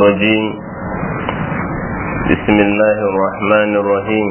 الرجيم بسم الله الرحمن الرحيم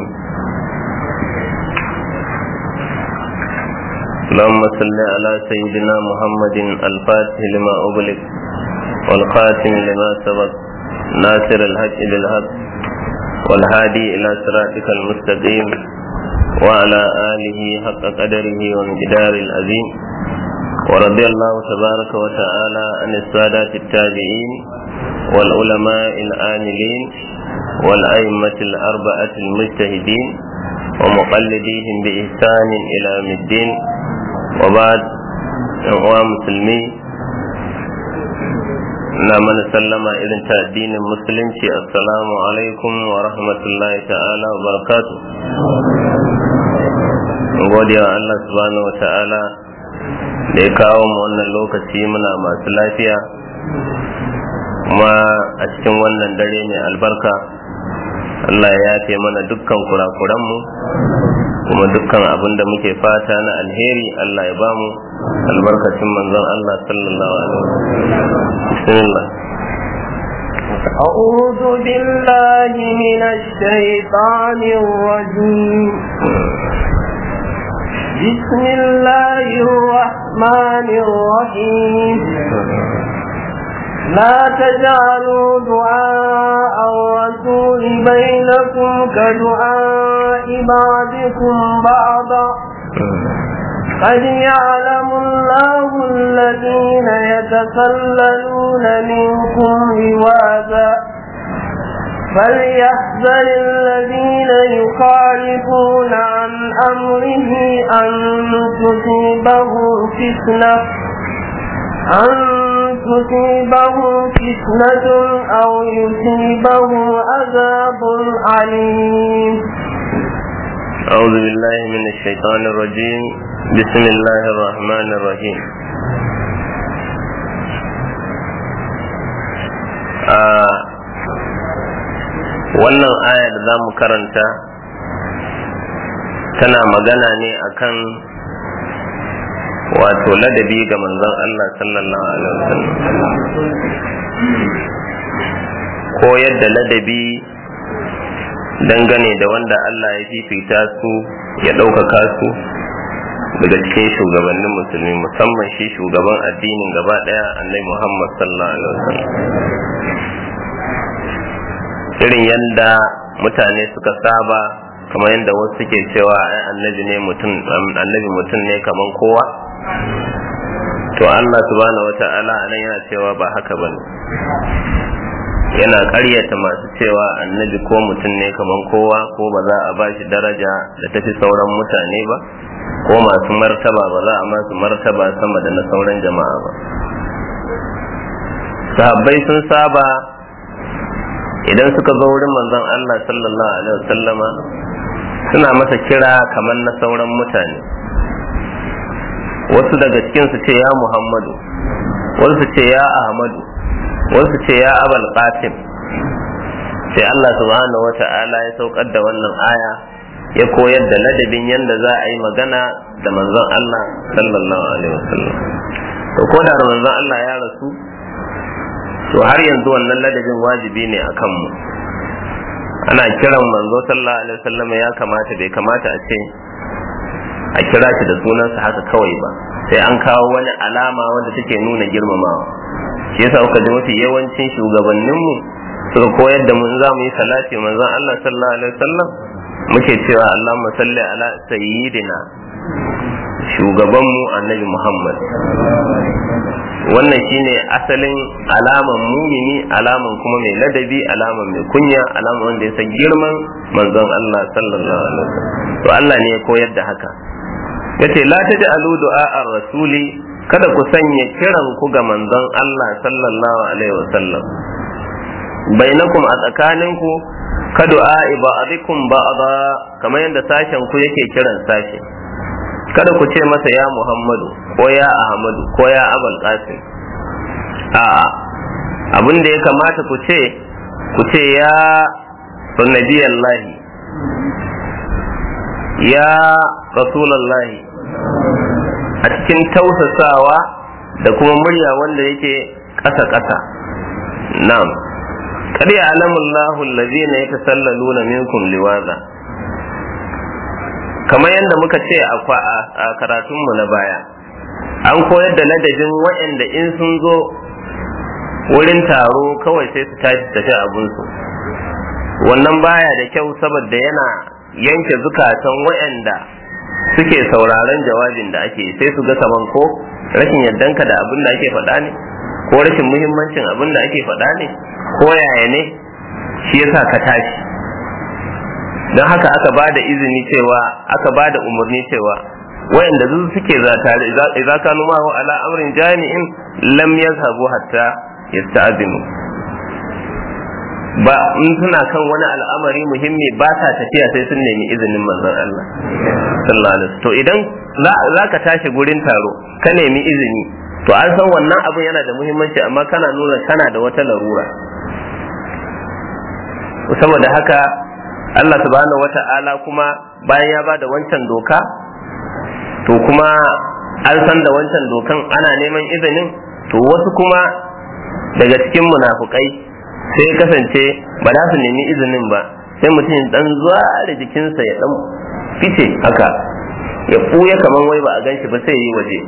اللهم صل على سيدنا محمد الفاتح لما أغلق والخاتم لما سبق ناصر الحق بالحق والهادي إلى صراطك المستقيم وعلى آله حق قدره وانجدار العظيم ورضي الله تبارك وتعالى عن السادات التابعين والعلماء العاملين والأئمة الأربعة المجتهدين ومقلديهم بإحسان إلى يوم الدين وبعد أخوة مسلمين na mana sallama irin ta addinin musulunci assalamu alaikum wa rahmatullahi ta'ala wa barakatu gode wa Allah subhanahu wa ta'ala da ya kawo mu wannan lokaci muna masu lafiya kuma a cikin wannan dare mai albarka Allah ya yafe mana dukkan kurakuranmu kuma dukkan abin da muke fata na alheri Allah ya bamu albarkacin manzon Allah sallallahu alaihi wasallam bismillah أعوذ بالله من الشيطان الرجيم بسم الله الرحمن الرحيم لا تجعلوا دعاء الرسول بينكم كدعاء بعضكم بعضا قد يعلم الله الذين يتسللون منكم لواذا فليحذر الذين يخالفون عن أمره أن تصيبهم فتنة أن تصيبهم فتنة أو يصيبهم عذاب عليم أعوذ بالله من الشيطان الرجيم بسم الله الرحمن الرحيم آه wannan aya da za mu karanta tana magana ne akan wato ladabi ga manzon Allah sallallahu alaihi wasallam ko yadda ladabi dangane da wanda Allah ya fifita su ya ɗaukaka su daga cikin shugabannin musulmi musamman shi shugaban addinin gaba ɗaya annai Muhammad sallallahu alaihi wasallam irin yadda mutane suka saba kamar yadda wasu suke cewa ai annabi ne mutum annabi mutum ne kaman kowa to Allah subhanahu wata'ala anan yana cewa ba haka bane yana ƙaryata masu cewa annabi ko mutum ne kaman kowa ko ba za a ba shi daraja da tafi sauran mutane ba ko masu martaba ba za a masu martaba sama da na sauran jama'a ba sahabbai sun saba idan suka zo wurin manzon Allah sallallahu alaihi wasallama suna masa kira kamar na sauran mutane wasu daga cikin su ce ya Muhammadu wasu ce ya Ahmadu wasu ce ya Abul Qasim sai Allah subhanahu wata'ala ya saukar da wannan aya ya koyar da ladabin yadda za a yi magana da manzon Allah sallallahu alaihi wasallam to ko da manzon Allah ya rasu to har yanzu wannan ladabin wajibi ne a kanmu ana kiran manzo sallallahu alaihi wasallam ya kamata bai kamata a ce a kira shi da sunansa haka kawai ba sai an kawo wani alama wanda take nuna girmamawa shi yasa kuka ji mafi yawancin shugabanninmu suka koyar da mun za mu yi salati manzon Allah sallallahu alaihi wasallam muke cewa Allahumma salli ala sayyidina shugabanmu annabi Muhammad wannan shine asalin alaman mumini alaman kuma mai ladabi alaman mai kunya alaman wanda ya san girman manzon Allah sallallahu alaihi wasallam to Allah ne ya koyar da haka yace la taj'alu du'a ar-rasuli kada ku sanya kiran ku ga manzon Allah sallallahu alaihi wasallam bainakum a tsakaninku ka du'a ba'dikum ba'da kamar yadda sashen ku yake kiran sashe kada ku ce masa ya Muhammadu ko ya Ahmadu ko ya Abul Qasim a'a abin da ya kamata ku ce ku ce ya Nabiyallahi ya Rasulallahi a cikin tausasawa da kuma murya wanda yake ƙasa-ƙasa na'am qad ya'lamu Allahu allazina yatasallaluna minkum liwaza kamar yadda muka ce a karatunmu na baya an koyar da ladabin waɗanda in sun zo wurin taro kawai sai su tashi tafi abinsu wannan baya da kyau saboda yana yanke zukatan waɗanda suke sauraron jawabin da ake sai su ga kaman ko rashin yardanka da abin da ake faɗa ne ko rashin muhimmancin abin da ake faɗa ne ko yaya ne shi yasa ka tashi don haka aka ba da izini cewa aka ba da umarni cewa wayanda su suke za tare idza kanu ma wa ala amrin jami'in lam yazhabu hatta yasta'zinu ba in suna kan wani al'amari muhimmi ba sa tafiya sai sun nemi izinin manzon Allah sallallahu alaihi to idan za ka tashi gurin taro ka nemi izini to an san wannan abu yana da muhimmanci amma kana nuna kana da wata larura saboda haka Allah subhanahu wata'ala kuma bayan ya bada wancan doka to kuma an san da wancan dokan ana neman izinin to wasu kuma daga cikin munafukai sai kasance ba za su nemi izinin ba sai mutum dan zuwa da jikinsa ya dan fice haka ya ɓuya kamar wai ba a ganshi ba sai yi waje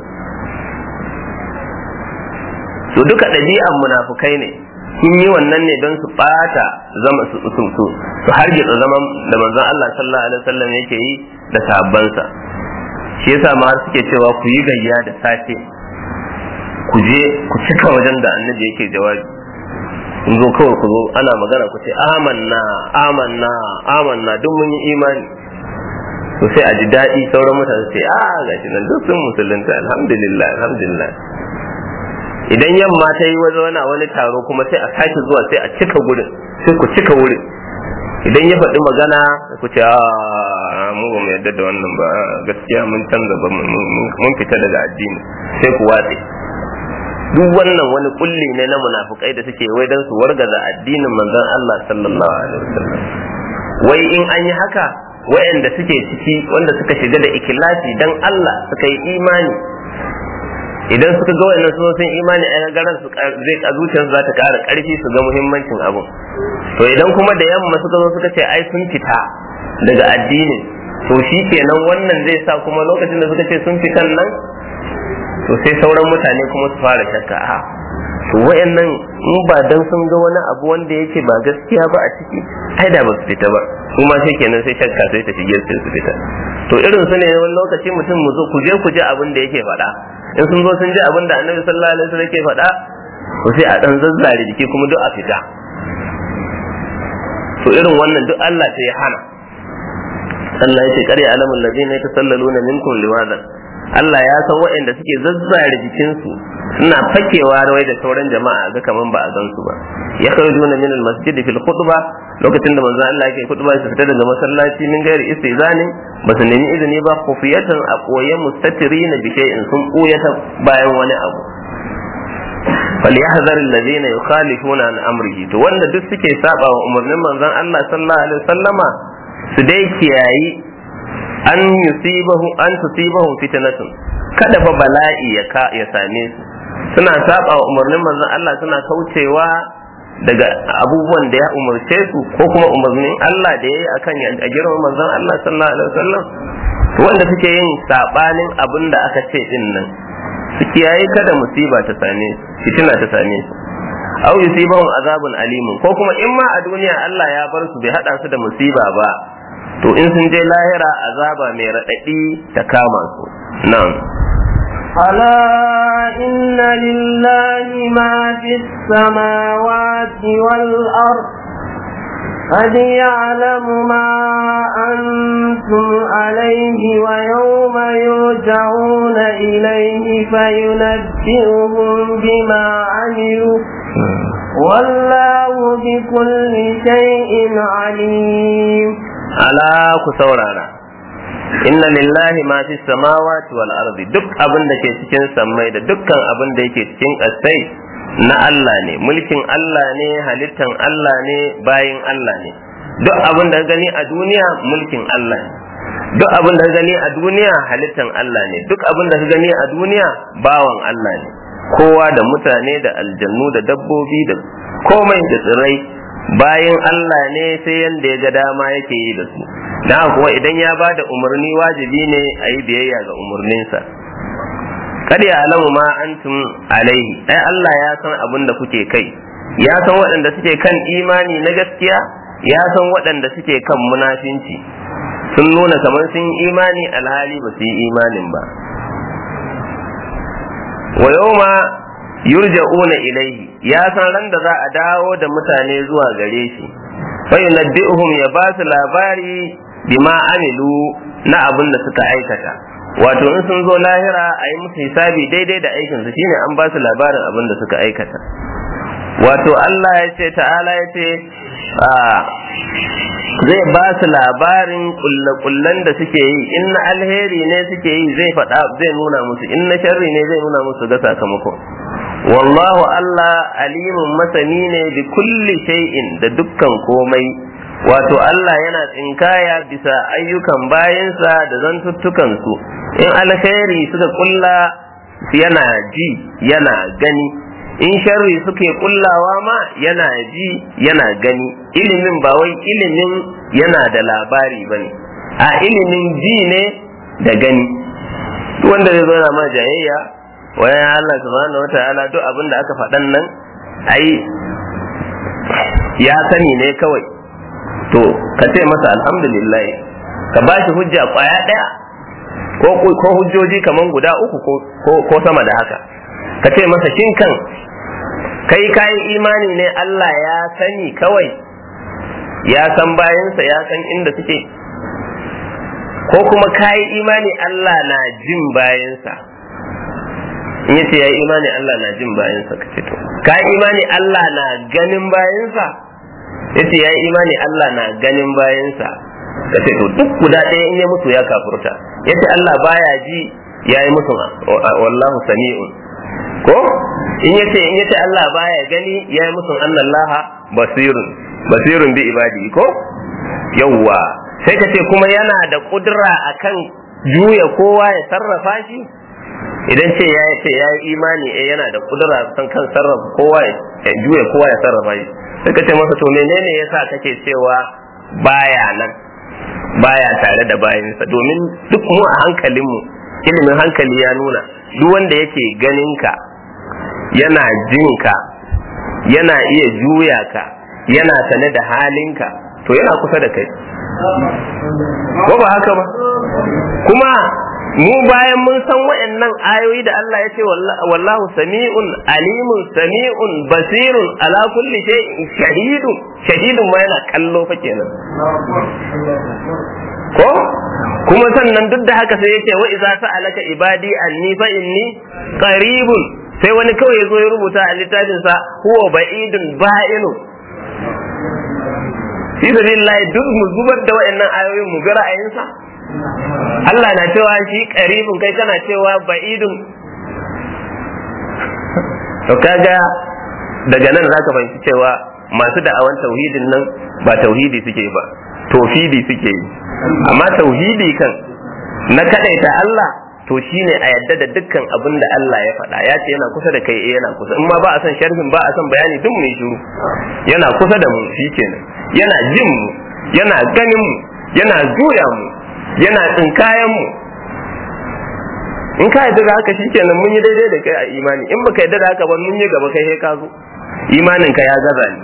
to duka ɗabi'an munafukai ne sun yi wannan ne don su ɓata zama su su su su hargitsa zaman da manzon Allah sallallahu alaihi wasallam yake yi da sahabbansa shi yasa ma suke cewa ku yi gayya da safe ku je ku cika wajen da annabi yake jawabi in zo kawai ku zo ana magana ku ce amanna amanna amanna duk mun yi imani to sai a ji daɗi sauran mutane sai a gashi nan duk sun musulunta alhamdulillah alhamdulillah idan yamma ta yi waje wani wani taro kuma sai a sake zuwa sai a cika gurin sai ku cika wurin idan ya faɗi magana ku ce a mu ba mu yarda da wannan ba gaskiya mun canza ba mun fita daga addini sai ku watse duk wannan wani kulli ne na munafukai da suke wai dan su wargaza addinin manzon Allah sallallahu alaihi wasallam wai in an yi haka wayanda suke ciki wanda suka shiga da ikilasi dan Allah suka yi imani idan suka ga wayannan sun sun imani a garan su zai a zuciyar za ta ƙara ƙarfi su ga muhimmancin abun to idan kuma da yamma suka zo suka ce ai sun fita daga addinin to shi kenan wannan zai sa kuma lokacin da suka ce sun fitan nan to sai sauran mutane kuma su fara shakka a to wayannan in ba dan sun ga wani abu wanda yake ba gaskiya ba a ciki ai da ba su fita ba kuma sai kenan sai shakka sai ta shige su su fita to irin su ne wani lokaci mutum mu zo ku je ku je abin da yake faɗa in sun zo sun ji abin da annabi sallallahu alaihi wasallam yake faɗa to sai a dan zazzare jiki kuma duk a fita to irin wannan duk Allah sai ya hana Allah ya ce kare alamul ladina yatasallaluna minkum liwadan Allah ya san waɗanda suke zazzare jikinsu suna fakewa rawai da sauran jama'a ga kaman ba a gan su ba ya kharujuna min al-masjid fil khutba lokacin da manzon Allah yake khutba su fita daga masallaci min gairi istizani ba su nemi izini ba khufiyatan a koye mustatirina bi shay'in sun koyata bayan wani abu فليحذر الذين يخالفون عن امره to wanda duk suke saba wa umarnin manzon Allah sallallahu alaihi wasallama su dai kiyayi an yusibahu an tusibahum fitnatun kada fa bala'i ya ka ya same su suna saba wa umarnin manzon Allah suna kaucewa daga abubuwan da ya umarce su ko kuma umarnin Allah da yayi akan a girman manzon Allah sallallahu alaihi wasallam to wanda suke yin sabanin abin da aka ce din nan su kiyaye kada musiba ta same su fitina ta same su aw yusibahum azabun alimun ko kuma in ma a duniya Allah ya bar su bai hada su da musiba ba to in sun je lahira azaba mai raɗaɗi ta kama su nan ألا إن لله ما في السماوات والأرض قد يعلم ما أنتم عليه ويوم يرجعون إليه فينبئهم بما عملوا والله بكل شيء عليم ala ku saurara inna lillahi ma fi samawati wal ardi duk abin da ke cikin sammai da dukkan abin da yake cikin ƙasai na Allah ne mulkin Allah ne halittan Allah ne bayin Allah ne duk abin da gani a duniya mulkin Allah ne duk abin da gani a duniya halittan Allah ne duk abin da gani a duniya bawan Allah ne kowa da mutane da aljannu da dabbobi da komai da tsirrai bayan Allah ne sai yanda ya ga dama yake yi da su na kuwa idan ya ba da umarni wajibi ne a yi biyayya ga umarninsa kada ya alamu ma antum alaihi ai Allah ya san abin da kuke kai ya san waɗanda suke kan imani na gaskiya ya san waɗanda suke kan munafinci sun nuna kamar sun yi imani alhali ba su yi imanin ba wa yawma yurja'una ilaihi ya san ran da za a dawo da mutane zuwa gare shi fa yunabbi'uhum ya ba su labari bima amilu na abin da suka aikata wato in sun zo lahira a yi musu hisabi daidai da aikin su shine an ba su labarin abin da suka aikata wato Allah ya ce ta'ala ya ce zai ba su labarin kullakullan da suke yi in na alheri ne suke yi zai faɗa zai nuna musu in na sharri ne zai nuna musu ga sakamako wallahu Allah alimun masani ne bi kulli shay'in da dukkan komai wato Allah yana tsinkaya bisa ayyukan bayansa da zantuttukan su in alheri suka kulla yana ji yana gani in sharri suke kullawa ma yana ji yana gani ilimin ba wai ilimin yana da labari ba ne a ilimin ji ne da gani duk wanda zai zo ma jayayya wayan Allah subhanahu wata'ala duk abin da aka faɗan nan ai ya sani ne kawai to ka ce masa alhamdulillah ka ba shi hujja kwaya ɗaya ko hujjoji kaman guda uku ko sama da haka ka ce masa shin kan kai kayi imani ne Allah ya sani kawai ya san bayansa ya san inda suke ko kuma kayi imani Allah na jin bayansa in yace ya imani Allah na jin bayansa ka ce to kayi imani Allah na ganin bayansa yace ya imani Allah na ganin bayansa ka ce to duk guda ɗaya in ya mutu ya kafurta yace Allah baya ji ya yi musu wallahu sami'un ko in yace in yace Allah baya gani ya yi musu annallaha basirun basirun bi ibadi ko yawwa sai ka ce kuma yana da kudura akan juya kowa ya sarrafa shi idan ce ya ce ya yi imani eh yana da kudura kan kan sarrafa kowa ya juya kowa ya sarrafa shi sai ka ce masa to menene yasa kake cewa baya nan baya tare da bayansa domin duk mu a hankalinmu ilimin hankali ya nuna duk wanda yake ganin ka yana jin ka yana iya juya ka yana sane da halinka to yana kusa da kai ko ba haka ba kuma mu bayan mun san wayannan ayoyi da Allah ya ce wallahu sami'un alimun sami'un basirun ala kulli shay'in shahidun shahidun ma yana kallo fa kenan ko kuma sannan duk da haka sai yake wa idza sa'alaka ibadi anni fa inni qaribun sai wani kawai ya zo ya rubuta a littafinsa huwa ba'idun ba'inu fi sabilillahi duk mu zubar da wayannan ayoyin mu ga ra'ayinsa Allah na cewa shi qaribun kai kana cewa ba'idun to kaga daga nan zaka fahimci cewa masu da'awan tauhidin nan ba tauhidi suke ba tofidi suke yi amma tauhidi kan na kadaita Allah to shine a yadda da dukkan abin da Allah ya faɗa ya ce yana kusa da kai eh yana kusa in ma ba a son sharhin ba a son bayani duk mai shiru yana kusa da mu shikenan yana jin mu yana ganin mu yana juya mu yana tsinkayen mu in ka yadda da haka shikenan mun yi daidai da kai a imani in baka yadda da haka ba mun yi gaba kai sai ka zo imanin ka ya gaza ni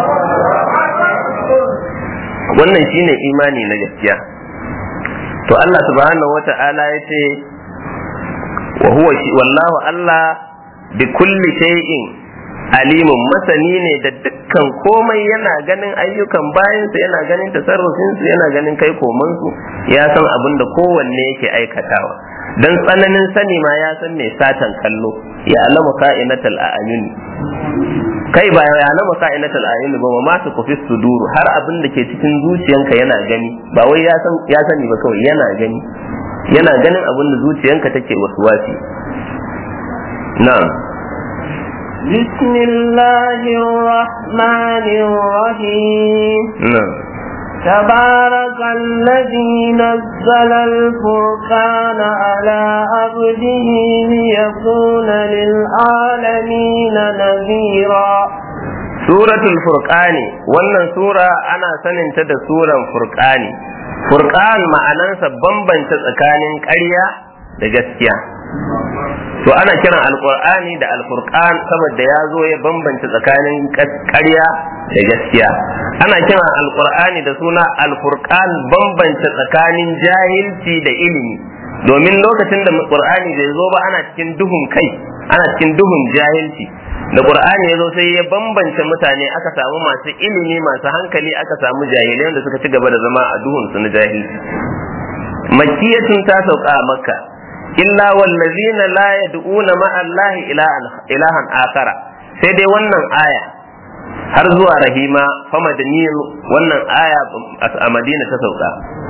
wannan shine imani na gaskiya to Allah subhanahu wata'ala ya ce wa huwa wallahu Allah bi kulli shay'in alimun masani ne da dukkan komai yana ganin ayyukan bayansa yana ganin tasarrufinsu yana ganin kai komansu ya san abin da kowanne yake aikatawa dan tsananin sani ma ya san mai satan kallo ya alamu ka'inatal a'yun kai ba ya alamu ka'inatal a'yun ba ma su kufi suduru har abin da ke cikin zuciyanka yana gani ba wai ya san ya sani ba kawai yana gani yana ganin abin da zuciyanka take wasuwasi na'am بسم الله الرحمن الرحيم na'am تبارك الذي نزل الفرقان على عبده ليكون للعالمين نذيرا suratul furqani wannan sura ana saninta da suran furqani furqan ma'anansa bambanta tsakanin ƙarya da gaskiya to ana kiran alqur'ani da alfurqan saboda ya zo ya bambanta tsakanin ƙarya da gaskiya ana kiran alqur'ani da suna alfurqan bambanta tsakanin jahilci da ilimi domin lokacin da qur'ani bai zo ba ana cikin duhun kai ana cikin duhun jahilci da qur'ani ya zo sai ya bambance mutane aka samu masu ilimi masu hankali aka samu jahilai da suka ci gaba da zama a duhun su na jahilci makkiyatun ta sauka a makka illa wallazina la yad'una ma allahi ilahan akara sai dai wannan aya har zuwa rahima fa madaniyin wannan aya a madina ta sauka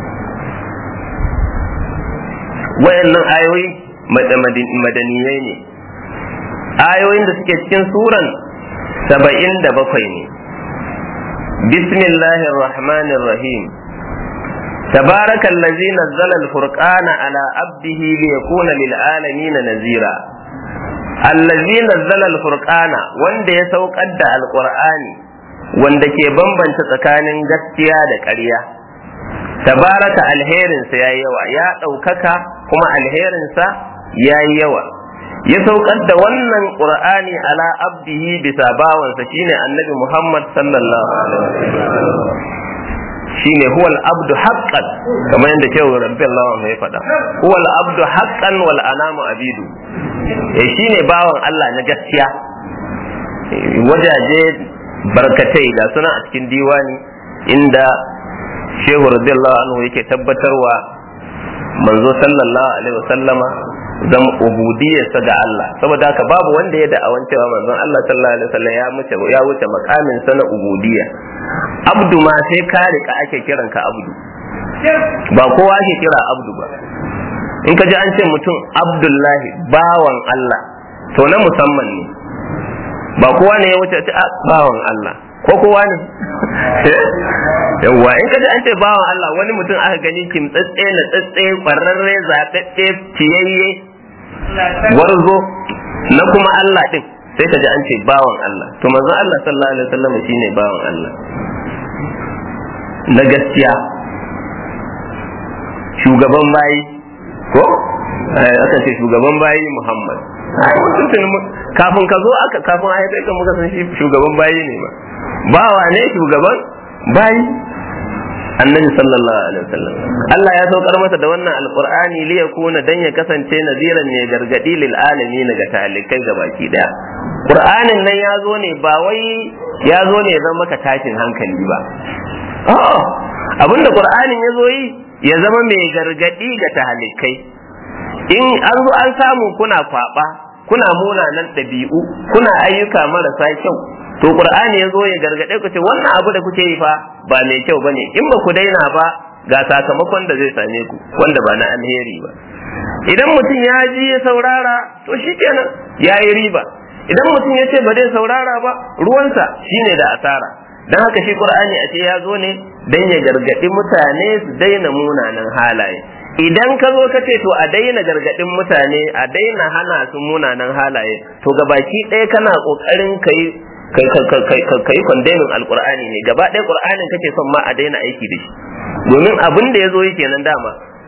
wayannan ayoyi madaniyai ne ayoyin da suke cikin suran saba'in da bakwai ne bismillahir rahmanir rahim تبارك الذي نزل الفرقان على عبده ليكون للعالمين نذيرا الذي نزل الفرقان wanda ya saukar da alqur'ani wanda ke bambanta tsakanin gaskiya da ƙarya tabaraka alherinsa ya yawa ya ɗaukaka kuma alherinsa ya yi yawa ya saukar da wannan qur'ani ala abdihi bisa bawansa shine annabi muhammad sallallahu alaihi wasallam shine huwa al-abdu haqqan kamar yadda shehu rabbi Allah ya faɗa huwa al-abdu haqqan wal anamu abidu eh shine bawan Allah na gaskiya wajaje barkatai da suna a cikin diwani inda shehu radiyallahu anhu yake tabbatarwa manzo sallallahu alaihi wasallama zama ubudiyarsa ga Allah saboda haka babu wanda ya da'awan cewa manzon Allah sallallahu alaihi wasallam ya wuce ya wuce makamin sa na ubudiyya abdu ma sai ka rika ake kiran ka abdu ba kowa ake kira abdu ba in ka ji an ce mutum abdullahi bawan Allah to na musamman ne ba kowa ne ya wuce a bawan Allah ko kowa ne yawwa in ka ji an ce bawan Allah wani mutum aka gani kimtsatse na tsatse kwararre zaɓaɓɓe ciyayye warzo na kuma Allah din sai ka ji an ce bawan Allah to manzon Allah sallallahu alaihi wasallam shine bawan Allah na gaskiya shugaban bayi ko aka ce shugaban bayi Muhammad kafin ka zo aka kafin a haife ka muka san shi shugaban bayi ne ma bawa ne shugaban bayi annabi sallallahu alaihi wasallam Allah ya saukar masa da wannan alqur'ani li yakuna dan ya kasance naziran ne gargadi lil alamin ga talikai gabaki daya qur'anin nan ya zo ne ba wai ya zo ne zan maka tashin hankali ba oh abinda qur'anin ya zo yi ya zama mai gargadi ga talikai in an zo an samu kuna kwaba kuna munanan ɗabi'u kuna ayyuka marasa kyau to qur'ani ya zo ya gargade ku ce wannan abu da kuke yi fa ba mai kyau bane in ba ku daina ba ga sakamakon da zai same ku wanda ba na alheri ba idan mutum ya ji ya saurara to shikenan ya yi riba idan mutum ya ce ba zai saurara ba ruwansa shine da asara dan haka shi qur'ani a ce ya zo ne dan ya gargadi mutane su daina munanan halaye idan ka zo ka ce to a daina gargadin mutane a daina hana su munanan halaye to gabaki ɗaya kana kokarin kai kai kwandemin alkur'ani ne gaba ɗaya qur'anin kake son ma a daina aiki da shi domin abin da ya zo yake nan dama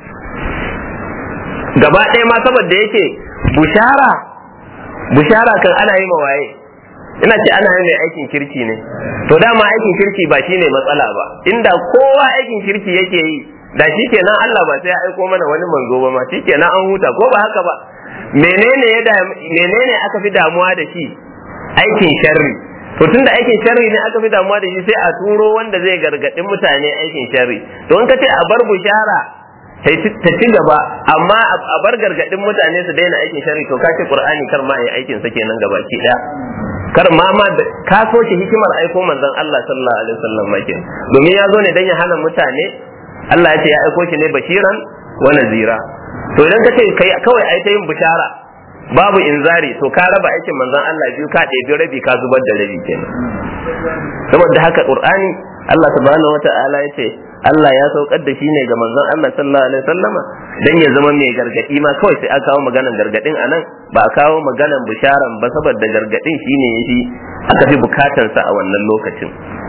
gaba ɗaya ma saboda yake bushara bushara kan ana yi waye ina ce ana mai aikin kirki ne to dama aikin kirki ba shine matsala ba inda kowa aikin kirki yake yi da shi kenan Allah ba sai ya aiko mana wani manzo ba ma shi kenan an huta ko ba haka ba menene ya menene aka fi damuwa da shi aikin sharri to tunda aikin sharri ne aka fi damuwa da shi sai a turo wanda zai gargaɗi mutane aikin sharri to in ka ce a bar bushara ta ci gaba amma a bar gargaɗin mutane su daina aikin sharri to ka ce qur'ani kar ma yi aikin sa kenan gabaki daya kar ma ma ka so shi hikimar aiko manzon Allah sallallahu alaihi wasallam makin domin ya zo ne dan ya hana mutane Allah ya ce ya aiko shi ne bashiran wa nazira to idan ka ce kai kawai ai ta yin bishara babu inzari to ka raba aikin manzon Allah biyu ka ɗebi rabi ka zubar da rabi kenan saboda haka qur'ani Allah subhanahu wata'ala ya ce Allah ya saukar da shi ne ga manzon Allah sallallahu alaihi wasallama dan ya zama mai gargadi ma kawai sai aka kawo maganar gargadin anan ba a kawo maganan bisharan ba saboda gargadin shine yafi aka fi bukatarsa a wannan lokacin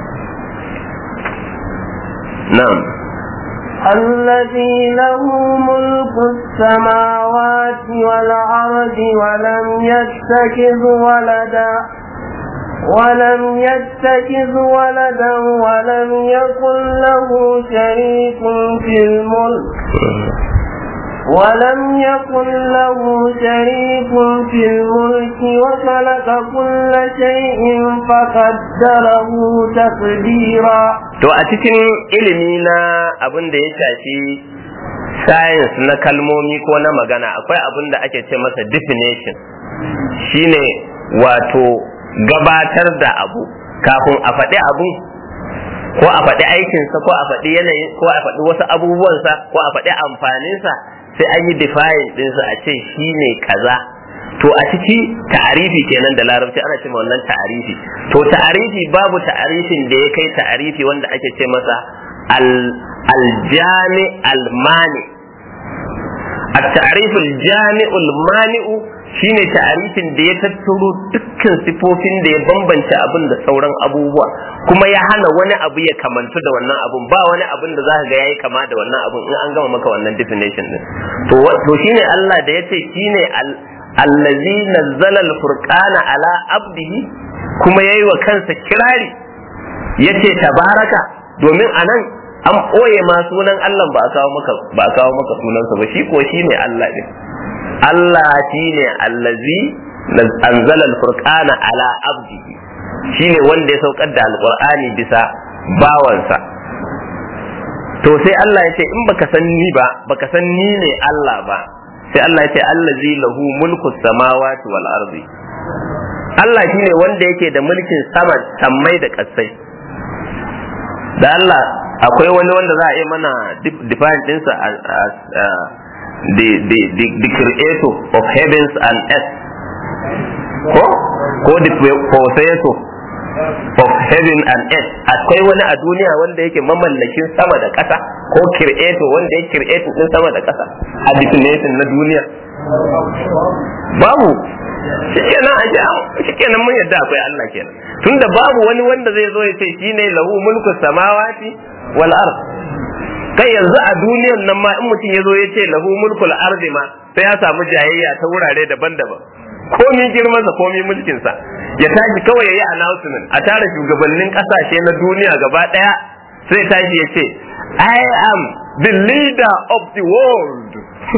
na'am الذي له ملك السماوات والأرض ولم يتخذ ولدا ولم يتخذ ولدا ولم يكن له شريك في الملك ولم يكن له شريك في الملك وخلق كل شيء فقدره تقديرا to a cikin ilimi na abin da ya shafi science na kalmomi ko na magana akwai abin da ake ce masa definition shine wato gabatar da abu kafin a faɗi abu ko a faɗi aikinsa ko a faɗi yanayin ko a faɗi wasu abubuwansa ko a faɗi amfaninsa sai an yi define ɗinsa a ce shi ne kaza to a ciki ta'arifi kenan da larabci ana ce wannan ta'arifi to ta'arifi babu ta'arifin da ya kai ta'arifi wanda ake ce masa aljami almani التعريف الجامع المانع shine ta'arifin da ya tattaro dukkan sifofin da ya bambanta abin da sauran abubuwa kuma ya hana wani abu ya kamantu da wannan abun ba wani abin da zaka ga yayi kama da wannan abun in an gama maka wannan definition din to to shine Allah da yace shine allazi nazzala al-furqana ala abdihi kuma yayi wa kansa kirari yace tabaraka domin anan an ɓoye ma sunan Allah ba a kawo maka ba a kawo maka sunansa ba shi ko shine Allah din Allah shine allazi anzala al-furqana ala abdihi shine wanda ya saukar da alqur'ani bisa bawansa to sai Allah ya ce in baka san ni ba baka san ni ne Allah ba sai Allah ya ce allazi lahu mulku samawati wal ardi Allah shine wanda yake da mulkin sama sammai da kasai da Allah akwai wani wanda za a yi mana define ɗinsa as the, the, the, the creator of heavens and earth ko ko the possessor of heaven and earth akwai wani a duniya wanda yake mamallakin sama da ƙasa ko creator wanda ya creator din sama da ƙasa a definition na duniya babu shikenan a shikenan mun yadda akwai Allah kenan tunda babu wani wanda zai zo ya ce shine lahu mulku samawati wal ard kai yanzu a duniyan nan ma in mutum ya zo ya ce lahu mulkul ardi ma sai ya samu jayayya ta wurare daban-daban komi girmansa komi mulkinsa ya tashi kawai ya yi announcement a tara shugabannin kasashe na duniya gaba daya sai tashi ya ce I am the leader of the world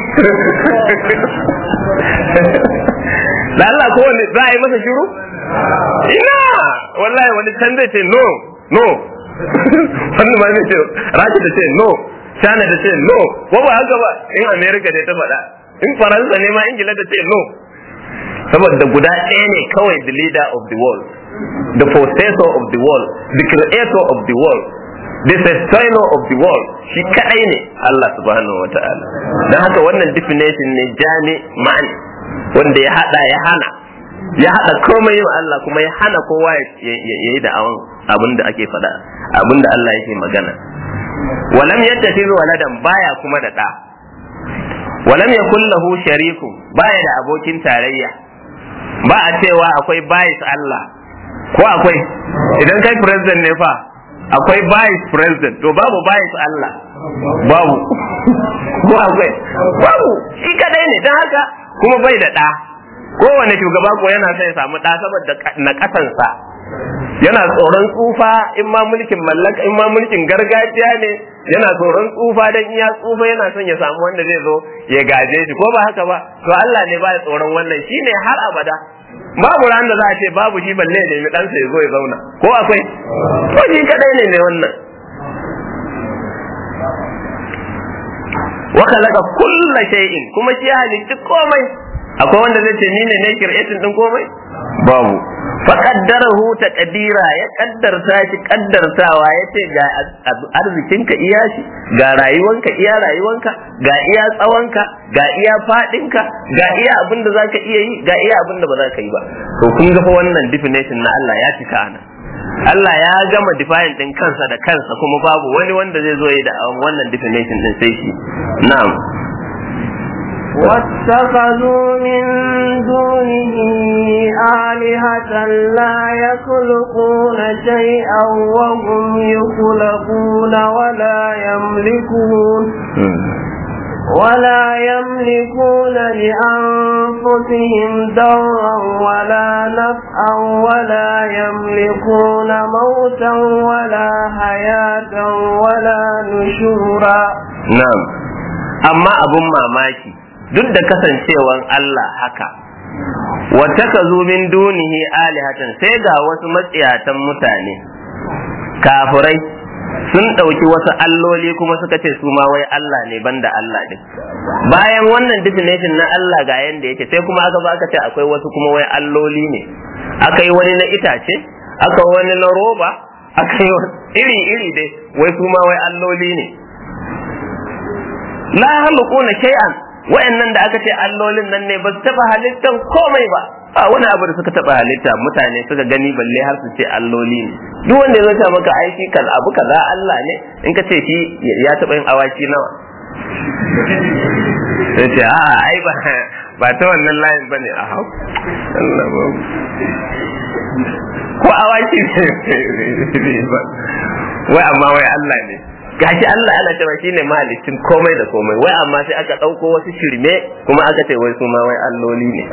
da Allah ko wani za a yi masa shiru ina wallahi wani can zai ce no no wani ma zai ce rashi da ce no China da ce no ko ba haka ba in America da ta faɗa in Faransa ne ma Ingila da ce no saboda guda ɗaya ne kawai the leader of the world the possessor of the world the creator of the world the sustainer of the world shi kadai ne Allah subhanahu wa ta'ala don haka wannan definition ne jami ma'ani wanda ya hada ya hana ya hada komai wa Allah kuma ya hana kowa ya yi da abin da ake faɗa abin da Allah yake magana walam yattakhidhu waladan baya kuma da ɗa walam yakul lahu shariku baya da abokin tarayya ba a cewa akwai bayis Allah ko akwai idan kai president ne fa akwai vice president to babu vice Allah babu ko akwai babu shi kadai ne don haka kuma bai da ɗa kowane shugaba ko yana son ya samu ɗa saboda na ƙasansa yana tsoron tsufa in ma mulkin mallaka in ma mulkin gargajiya ne yana tsoron tsufa dan iya tsufa yana son ya samu wanda zai zo ya gaje shi ko ba haka ba to Allah ne ba ya tsoron wannan shine har abada babu ran da za a ce babu shi balle ne mi ɗansa ya zo ya zauna ko akwai ko shi kadai ne ne wannan wa khalaqa kulla shay'in kuma shi halitta komai akwai wanda zai ce ni ne ne creating din komai babu fa qaddarahu taqdira ya kaddarta shi kaddartawa yace ga arzikinka iya shi ga rayuwanka iya rayuwanka ga iya tsawonka ga iya fadinka ga iya abin da zaka iya yi ga iya abin da ba za ka yi ba to kun ga fa wannan definition na Allah ya cika ana Allah ya gama define din kansa da kansa kuma babu wani wanda zai zo yi da wannan definition din sai shi na'am واتخذوا من دونه آلهة لا يخلقون شيئا وهم يخلقون ولا يملكون ولا يملكون لأنفسهم ضرا ولا نفعا ولا يملكون موتا ولا حياة ولا نشورا na'am amma abun mamaki duk da kasancewan Allah haka wata ka zo min dunihi alihatan sai ga wasu matsiyatan mutane kafirai sun ɗauki wasu alloli kuma suka ce su ma wai Allah ne banda Allah din bayan wannan definition na Allah ga yanda yake sai kuma aka ba aka ce akwai wasu kuma wai alloli ne aka yi wani na itace aka wani na roba aka yi iri iri dai wai su ma wai alloli ne la halquna shay'an wa'annan da aka ce allolin nan ne ba su taba halittan komai ba a wani abu da suka taba halitta mutane suka gani balle har su ce alloli ne duk wanda ya zo maka aiki kan abu kaza Allah ne in ka ce shi ya taba yin awaki nawa sai ce a ai ba ba ta wannan layin bane a hau Allah ba ko awaki ne ba wai amma wai Allah ne gashi Allah ana cewa shine mahalicin komai da komai wai amma sai aka ɗauko wasu shirme kuma aka ce wai su ma wai alloli ne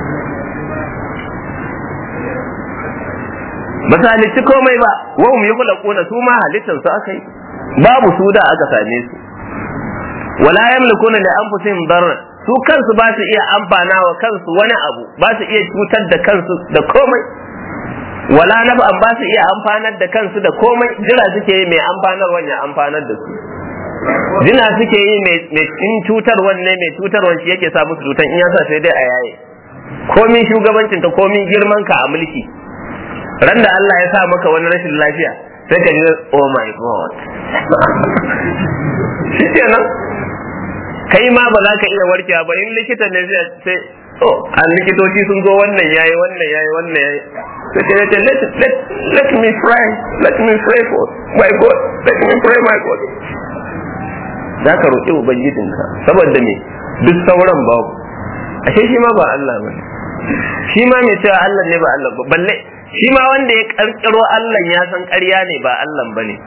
ba su halicci komai ba wa hum yukhlaquna su ma halittar su aka yi babu su da aka same su wala yamlikuna li anfusihim darra su kansu ba su iya amfana wa kansu wani abu ba su iya cutar da kansu da komai wala naf'an ba su iya amfanar da kansu da komai jira suke yi mai amfanar ya amfanar da su jina suke yi mai in cutar wanne mai cutar shi yake sa musu cutan in yasa sai dai a yaye komin shugabancin ta komin girman ka a mulki ran da Allah ya sa maka wani rashin lafiya sai ka ji oh my god shi kenan kai ma ba za ka iya warkewa ba in likita ne sai oh an likitoci sun zo wannan yayi wannan yayi wannan yayi sai ce ce let let let me pray let me pray for my god let me pray my god za ka roƙi ubangijinka saboda me duk sauran babu ashe shi ma ba Allah ba shi ma mai cewa Allah ne ba Allah ba balle shi ma wanda ya karkiro Allah ya san ƙarya ne ba Allah ba ne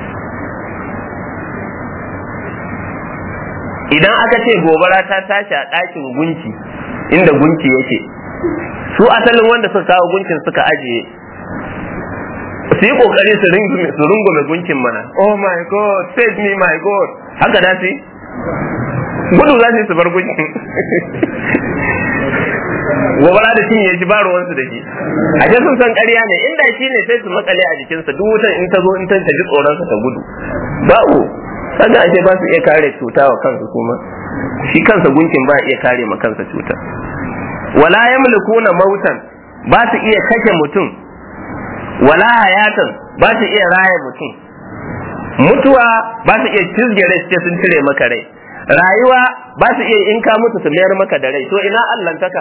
idan aka ce gobara ta tashi a ɗakin gunki inda gunki yake su asalin wanda suka kawo gunkin suka ajiye su yi kokari su rungume gunkin mana oh my god save me my god haka da su gudu za su bar gunkin gobara da cinye shi ba ruwansu da shi a ce sun san ƙarya ne inda shi ne sai su makale a jikinsa duk wutan in ta zo in ta ji tsoronsa ta gudu babu kaga ashe ba su iya kare cuta wa kansu kuma shi kansa gunkin ba iya kare ma kansa cuta wala yamlikuna mautan ba su iya kashe mutum wala hayatan ba su iya raya mutum mutuwa ba su iya cizge rai sai sun cire maka rai rayuwa ba su iya in ka mutu su mayar maka da rai to ina allantaka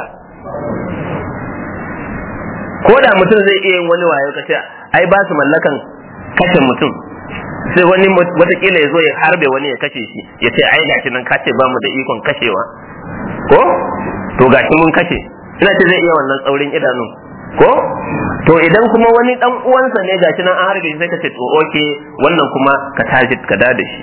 ko da mutum zai iya yin wani wayo kace ai ba su mallakan kashe mutum sai wani watakila ya zo ya harbe wani ya kashe shi ya ce ai gashi nan kace ba mu da ikon kashewa ko to gashi mun kashe ina ce zai iya wannan tsaurin idanu ko to idan kuma wani dan uwansa ne gashi nan an harbe shi sai ka ce to oke wannan kuma ka tashi ka da shi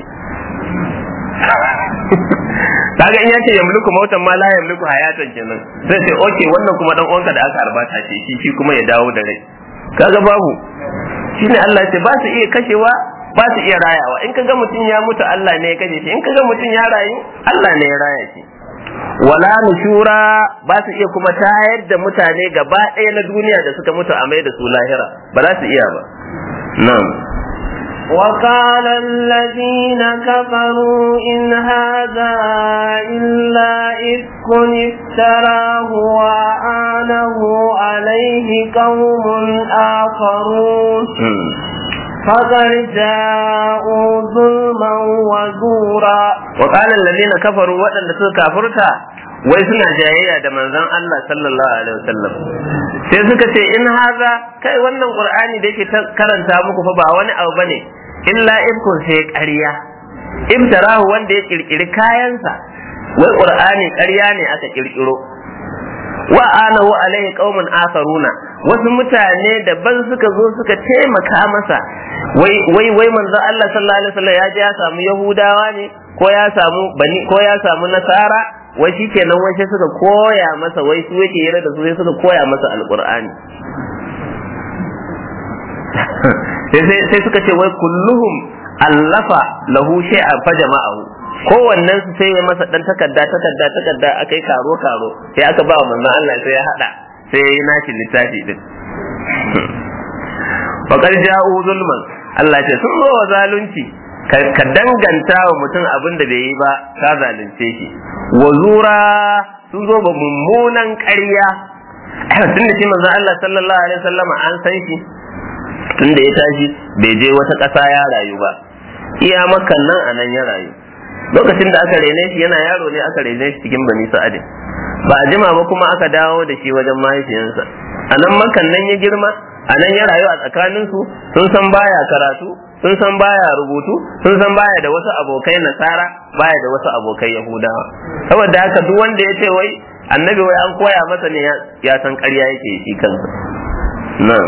kaga in yace yamliku mautan ma la yamliku hayatan kenan sai ce oke wannan kuma dan uwanka da aka arbata ce shi shi kuma ya dawo da rai kaga babu shine Allah ya ce ba su iya kashewa ba su iya rayawa in kaga mutum ya mutu Allah ne ya kashe shi in kaga mutum ya rayu Allah ne ya raya shi wala nushura ba su iya kuma tayar da mutane gaba ɗaya na duniya da suka mutu a mai da su lahira ba za su iya ba nan وقال الذين كفروا إن هذا إلا إفك افتراه وأعانه عليه قوم آخرون فقد جاءوا ظلما وزورا وقال الذين كفروا وأن suka kafurta wai suna jayayya da manzon Allah sallallahu alaihi wasallam sai suka ce in haza kai wannan qur'ani da yake karanta muku fa ba wani abu bane illa ibkun sai ƙarya ibtarahu wanda ya kirkiri kayansa wai qur'ani ƙarya ne aka kirkiro wa anahu alaihi qaumun akharuna wasu mutane daban suka zo suka taimaka masa wai wai wai manzo Allah sallallahu alaihi wasallam ya je ya samu yahudawa ne ko ya samu bani ko ya samu nasara wai shikenan wai sai suka koya masa wai su yake yare da su sai suka koya masa alqur'ani sai suka ce wai kulluhum allafa lahu shay'an fa jama'ahu kowannen su sai ya masa dan takarda takarda takarda akai karo karo sai aka ba wa manzon Allah sai ya hada sai ya yi nashi littafi din faqad ja'u zulman Allah ce sun zo wa zalunci ka danganta wa mutum abin da bai yi ba ka zalunce shi wa zura sun zo ba mummunan ƙarya tun da shi manzon Allah sallallahu alaihi wasallam an san shi tun da ya tashi bai je wata ƙasa ya rayu ba iya makan nan a nan ya rayu lokacin da aka rene shi yana yaro ne aka rene shi cikin bani sa'adin ba a jima ba kuma aka dawo da shi wajen mahaifiyarsa a nan makan nan ya girma a nan ya rayu a tsakanin su sun san baya karatu sun san baya rubutu sun san baya da wasu abokai nasara baya da wasu abokai yahudawa saboda haka duk wanda ya ce wai annabi wai an koya masa ne ya san ƙarya yake shi kansa na'am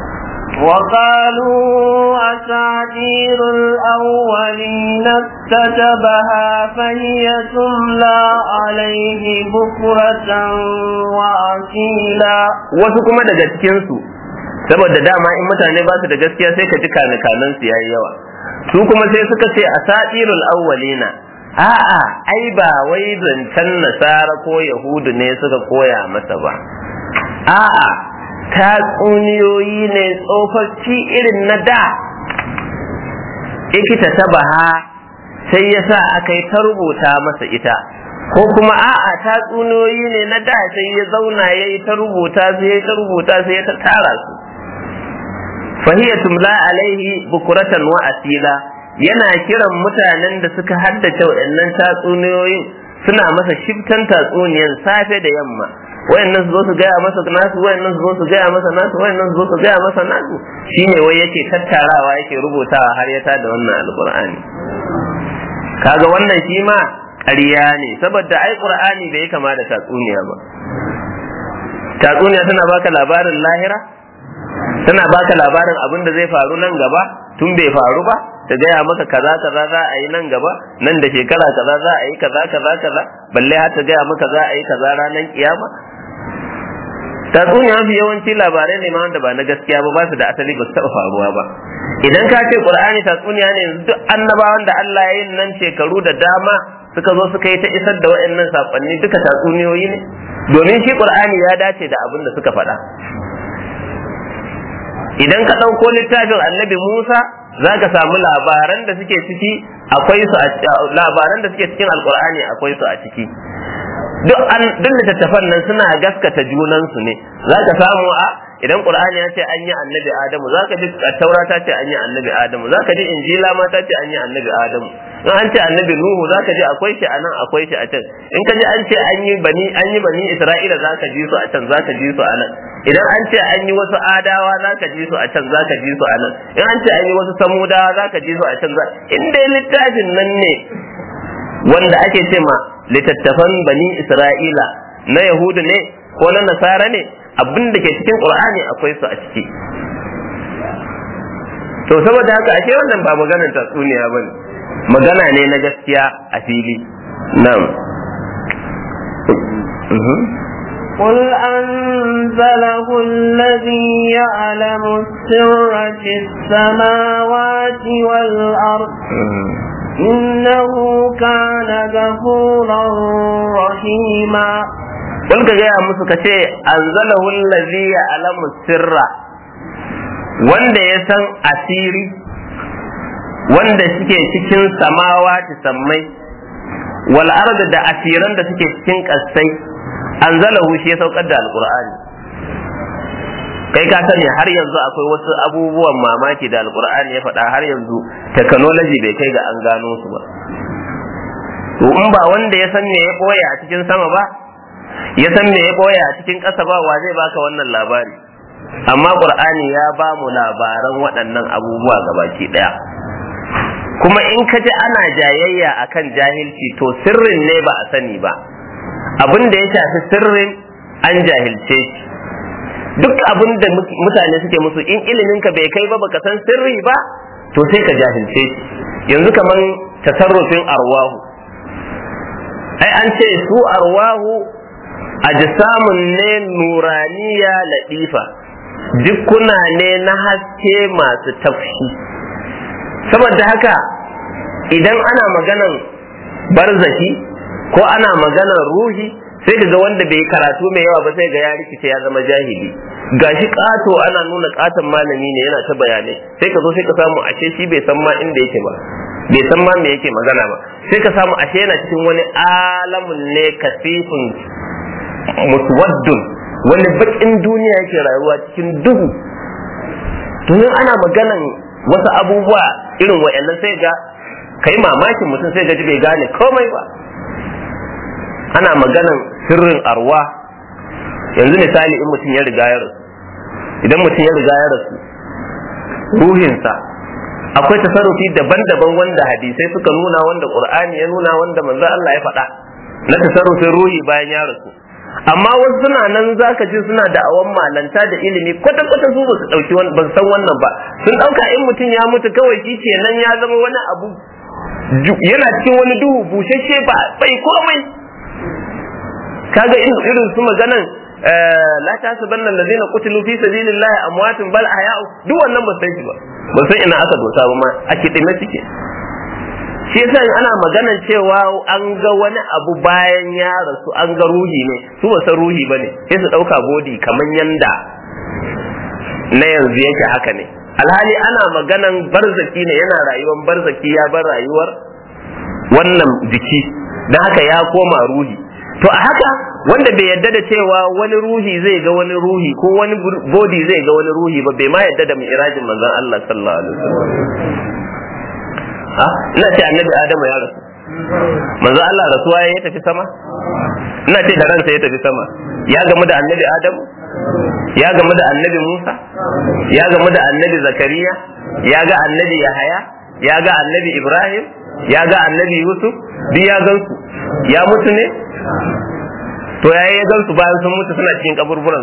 وقالوا أساطير الأولين اكتتبها فهي تملى عليه بكرة وأصيلا wasu kuma daga cikinsu saboda dama in mutane ba su da gaskiya sai ka ji kanikanan su yayi yawa su kuma sai suka ce asatirul awwalina a'a ai ba wai zancen nasara ko yahudu ne suka koya masa ba a'a tatsuniyoyi ne tsofaffi irin na da ikita ta baha sai ya sa aka yi ta rubuta masa ita ko kuma a'a tatsuniyoyi ne na da sai ya zauna ya yi ta rubuta sai ya ta rubuta sai ya ta tara su fahiyya tumla alaihi bukuratan wa asila yana kiran mutanen da suka haddace waɗannan tatsuniyoyin suna masa shiftan tatsuniyan safe da yamma wayannan su zo su gaya masa nasu wayannan su zo su gaya masa nasu wayannan su zo su gaya masa nasu shine wai yake tattarawa yake rubutawa har ya tada wannan alqur'ani kaga wannan shi ma ƙarya ne saboda ai qur'ani bai kama da tatsuniya ba tatsuniya tana baka labarin lahira tana baka labarin abin da zai faru nan gaba tun bai faru ba ta gaya maka kaza kaza za a yi nan gaba nan da shekara kaza za a yi kaza kaza kaza balle har ta gaya maka za a yi kaza ranar kiyama tatsuniya mafi yawanci labarai ne ma wanda ba na gaskiya ba ba su da asali ba su taɓa faruwa ba idan ka ce qur'ani tatsuniya ne yanzu duk annabawan da Allah ya yi nan shekaru da dama suka zo suka yi ta isar da waɗannan saƙonni duka tatsuniyoyi ne domin shi qur'ani ya dace da abin da suka faɗa idan ka ɗauko littafin annabi Musa za ka samu labaran da suke ciki akwai su labaran da suke cikin alkur'ani akwai su a ciki duk an duk littattafan nan suna gaskata junan su ne za ka samu a idan qur'ani ya ce an yi annabi adamu za ka ji taura ta ce an yi annabi adamu za ka ji injila ma ta ce an yi annabi adamu in an ce annabi nuhu za ka ji akwai shi a nan akwai shi a can in ka ji an ce an yi bani an yi bani isra'ila za ka ji su a can za ka ji su a nan idan an ce an yi wasu adawa za ka ji su a can za ka ji su a nan in an ce an yi wasu samudawa za ka ji su a can in dai littafin nan ne wanda ake ce ma littattafan bani isra'ila na yahudu ne ko na nasara ne abin da ke cikin qur'ani akwai su a ciki to saboda haka ashe wannan ba maganar tatsuniya ba ne magana ne na gaskiya a fili nan قل أنزله الذي يعلم السر في السماوات والأرض إنه كان غفورا رحيما Kun ka gaya musu ka ce, Anzalahu allazi ya alamu sirra, wanda ya san asiri, wanda suke cikin samawa sammai, wal arda da asiran da suke cikin ƙasai, anzalahu shi ya saukar da alƙur'ani. kai ka sani har yanzu akwai wasu abubuwan mamaki da alkur'ani ya faɗa har yanzu technology bai kai ga an gano su ba to in ba wanda ya san me ya ɓoye a cikin sama ba ya san me ya ɓoye a cikin ƙasa ba wa zai baka wannan labari amma qur'ani ya ba mu labaran waɗannan abubuwa gabaki ɗaya kuma in ka ji ana jayayya akan jahilci to sirrin ne ba a sani ba abin da ya shafi sirrin an jahilce shi duk abin da mutane suke musu in ilimin ka bai kai ba baka san sirri ba to sai ka jahilce shi yanzu kaman tasarrufin arwahu ai an ce su arwahu ajsamun ne nuraniya ladifa dukkuna ne na haske masu tafshi saboda haka idan ana maganan barzaki ko ana maganan ruhi sai ga wanda bai karatu mai yawa ba sai ga ya rikice ya zama jahili gashi kato ana nuna katon malami ne yana ta bayanai sai ka zo sai ka samu ashe shi bai san ma inda yake ba bai san ma me yake magana ba sai ka samu ashe yana cikin wani alamun ne kasifin muswaddun wani bakin duniya yake rayuwa cikin duhu to ana maganan wasu abubuwa irin wa'annan sai ga kai mamakin mutum sai gaji bai gane komai ba ana maganan sirrin arwa yanzu misali in mutum ya riga ya rasu idan mutum ya riga ya rasu ruhinsa akwai tasarrufi daban-daban wanda hadisai suka nuna wanda qur'ani ya nuna wanda manzo Allah ya faɗa na tasarrufin ruhi bayan ya rasu amma wasu suna nan zaka ji suna da awan malanta da ilimi kwata kwata su ba su dauki ba san wannan ba sun dauka in mutum ya mutu kawai shi kenan ya zama wani abu yana cikin wani duhu bushashe ba bai komai kaga irin su maganan la tasabanna allazina qutilu fi sabilillahi amwatun bal ahya'u duk wannan ba san shi ba ba san ina aka dosa ba ma a kidime suke shi yasa ana maganan cewa an ga wani abu bayan ya rasu an ga ruhi ne su ba san ruhi bane sai su dauka bodi kaman yanda na yanzu yake haka ne alhali ana maganan barzaki ne yana rayuwar barzaki ya bar rayuwar wannan jiki don haka ya koma ruhi to a haka wanda bai yadda da cewa wani ruhi zai ga wani ruhi ko wani bodi zai ga wani ruhi ba bai ma yadda da mi'rajin manzon Allah sallallahu alaihi wasallam ha ina ce annabi Adamu ya rasu manzon Allah rasuwa ya tafi sama ina ce da ransa ya tafi sama ya gamu da annabi Adamu ya gamu da annabi Musa ya gamu da annabi Zakariya ya ga annabi Yahaya ya ga annabi Ibrahim ya ga annabi Yusuf duk ya gansu ya mutu ne to yayi ya gansu bayan sun mutu suna cikin kaburburan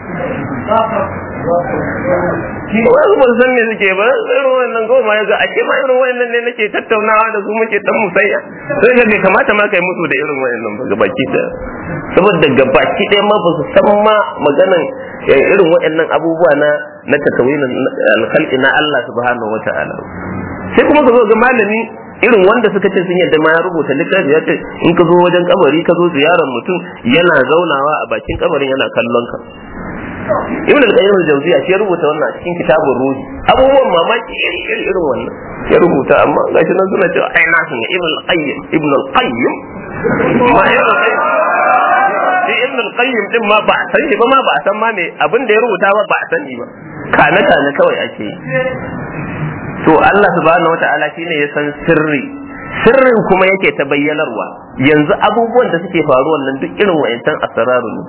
su wasu ba san me suke ba irin wannan goma ya ga ake ma irin wannan ne nake tattaunawa da su muke dan musayya sai ga bai kamata ma kai musu da irin wannan ba gabaki da saboda gabaki ɗaya ma ba su san ma maganan irin waɗannan abubuwa na na tatawinin alkhalqi na Allah subhanahu wata'ala sai kuma ka zo ga malami irin wanda suka ce sun yadda ma ya rubuta littafi ya ce in ka zo wajen kabari ka zo ziyarar mutum yana zaunawa a bakin kabarin yana kallon ka ibn al-qayyim al-jawziya shi ya rubuta wannan a cikin kitabun ruhi abubuwan mamaki iri iri irin wannan ya rubuta amma gashi nan suna cewa ai na san ibn al-qayyim ibn al-qayyim ma ibn al-qayyim shi ibn al-qayyim din ma ba a san shi ba ma ba a san ma me abin da ya rubuta ba ba a sani ba kana kana kawai ake yi to Allah subhanahu wata'ala shine ya san sirri sirrin kuma yake ta bayyanarwa yanzu abubuwan da suke faruwa nan duk irin wa'ancan asararu ne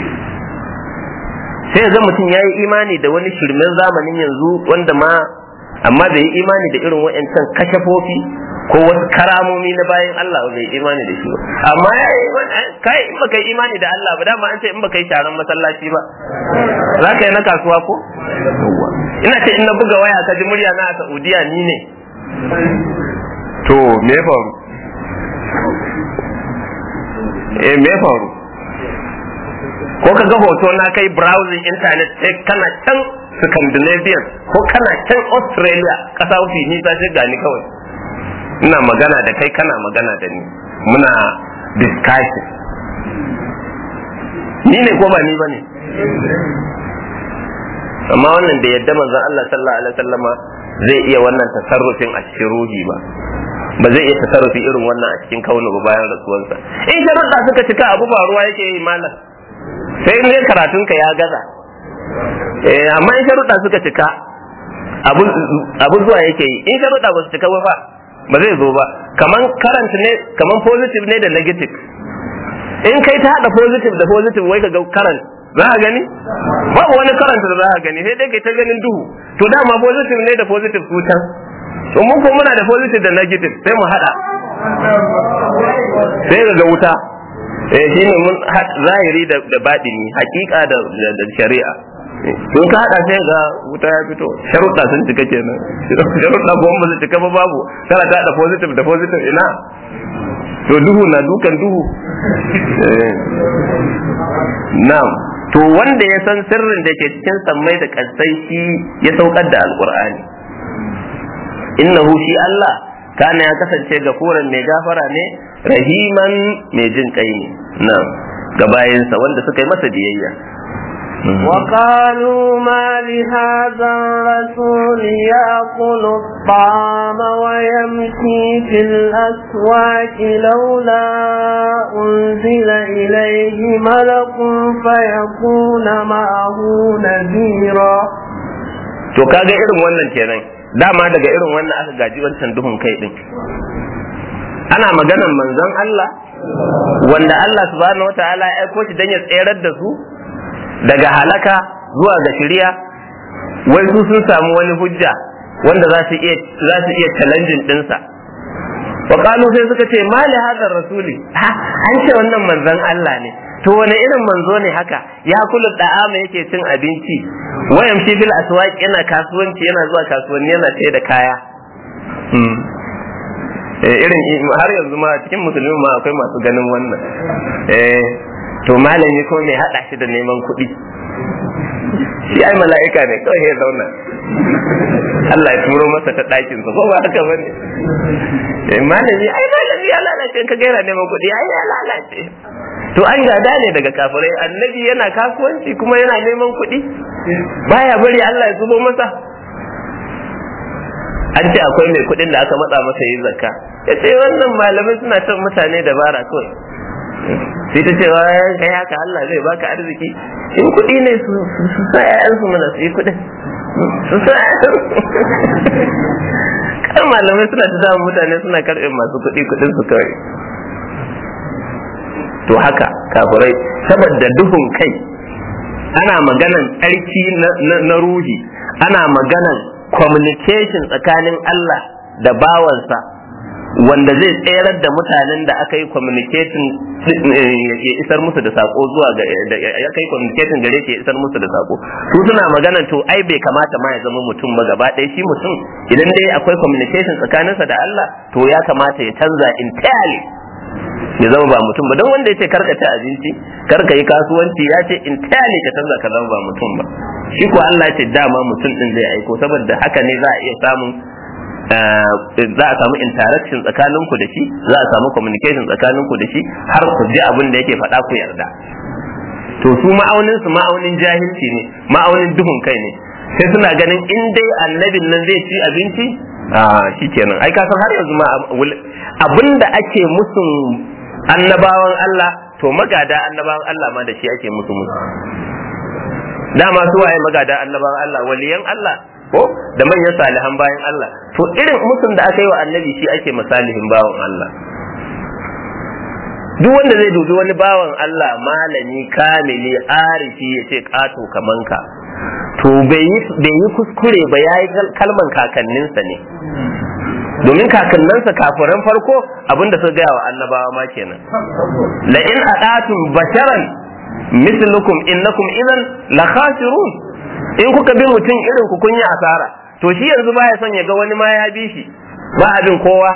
sai ga mutum ya yi imani da wani shirmen zamanin yanzu wanda ma amma bai yi imani da irin wa'ancan kashafofi ko wasu karamomi na bayan Allah ba bai imani da shi ba amma kai in baka yi imani da Allah ba dama an ce in baka yi sharan masallaci ba za ka yi na kasuwa ko ina ce in na buga waya ka ji murya na a Saudiya ni ne to me faru eh me faru ko ka ga hoto na kai browsing internet sai kana can Scandinavian ko kana can Australia kasa mafi nisa sai gani kawai ina magana da kai kana magana da ni muna discussion ni ne ko ba ni ba ne amma wannan da yadda manzon Allah sallallahu alaihi wasallama zai iya wannan tasarrufin a cikin ruhi ba ba zai iya tasarrufi irin wannan a cikin kaunu ba bayan rasuwarsa in sharuɗa suka cika abu ba ruwa yake yi malam sai in karatunka ya gaza eh amma in sharuɗa suka cika abu zuwa yake yi in sharuɗa ba su cika ba fa ba zai zo ba kaman current ne kaman positive ne da negative in kai ta hada positive da positive wai ka ga current za ka gani babu wani current da za ka gani sai dai kai ta ganin duhu to dama positive ne da positive su can to mun ko muna da positive da negative sai mu hada sai ga wuta eh shine mun zahiri da da batini hakika da da shari'a sun ka hada sai ga wuta ya fito sharuɗa sun cika kenan sharuɗa ko ba su cika ba babu kana ta da positive da positive ina to duhu na dukan duhu na'am to wanda ya san sirrin da ke cikin sammai da kasai shi ya saukar da alqur'ani innahu shi Allah kana ya kasance gafuran mai gafara ne rahiman mai jin kai ne na'am ga bayansa wanda suka yi masa biyayya وقالوا ما لهذا الرسول يأكل الطعام ويمشي في الأسواق لولا أنزل إليه ملك فيكون معه نذيرا to kaga irin wannan kenan dama daga irin wannan aka gaji wancan duhun kai din ana maganan manzon Allah wanda Allah subhanahu wataala ya aiko shi dan ya tserar da su daga halaka zuwa ga shari'a wai su sun samu wani hujja wanda za su iya za su iya challenging dinsa wa qalu sai suka ce mali hadar rasuli ha an ce wannan manzon Allah ne to wani irin manzo ne haka ya kula da'ama yake cin abinci wayan shi bil aswaq yana kasuwanci yana zuwa kasuwanni yana sai da kaya irin har yanzu ma cikin musulmi ma akwai masu ganin wannan eh to malami ko mai hada shi da neman kuɗi shi ai mala'ika ne kawai ya zauna Allah ya turo masa ta ɗakin sa ko ba haka bane eh malami ai malami ya lalace ka gaira neman kuɗi ai ya lalace to an gada ne daga kafirai annabi yana kasuwanci kuma yana neman kuɗi baya bari Allah ya zubo masa an ce akwai mai kuɗin da aka matsa masa yi zakka ya ce wannan malamai suna son mutane dabara kawai sai ta ce kai haka Allah zai baka arziki in kuɗi ne su sa ƴaƴansu mana su yi kuɗin su sa kan malamai suna ta samun mutane suna karɓe masu kuɗi kuɗin su kawai to haka kafirai saboda duhun kai ana maganan tsarki na ruhi ana maganan communication tsakanin Allah da bawansa wanda zai tserar da mutanen da aka yi communicating ya isar musu da sako zuwa ga ya kai communicating gare shi ya isar musu da sako su suna magana to ai bai kamata ma ya zama mutum ba gaba ɗaya shi mutum idan dai akwai communication tsakaninsa da Allah to ya kamata ya canza entirely ya zama ba mutum ba don wanda ya ce karka ci abinci karka yi kasuwanci ya ce entirely ka canza ka zama ba mutum ba shi ko Allah ya ce dama mutum din zai aiko saboda haka ne za a iya samun za a samu interaction tsakaninku da shi za a samu communication tsakaninku da shi har ku ji abin da yake faɗa ku yarda to su ma'aunin su ma'aunin jahilci ne ma'aunin duhun kai ne sai suna ganin in dai annabin nan zai ci abinci a shikenan ai ka san har yanzu ma abin da ake musun annabawan Allah to magada annabawan Allah ma da shi ake musu musu dama su waye magada annabawan Allah waliyan Allah ko da manyan salihan bayan Allah to irin musun da aka yi wa annabi shi ake misalihin bawan Allah duk wanda zai dubi wani bawan Allah malami kamili arifi ya ce kato kaman ka to bai yi kuskure ba ya yi kalman kakanninsa ne domin kakanninsa kafiran farko abinda suka gaya wa annabawa ma kenan la in adatum basharan mislukum innakum idan la khasirun in kuka bi mutum irin ku kun yi asara to shi yanzu baya son ya ga wani ma ya bi shi ba abin kowa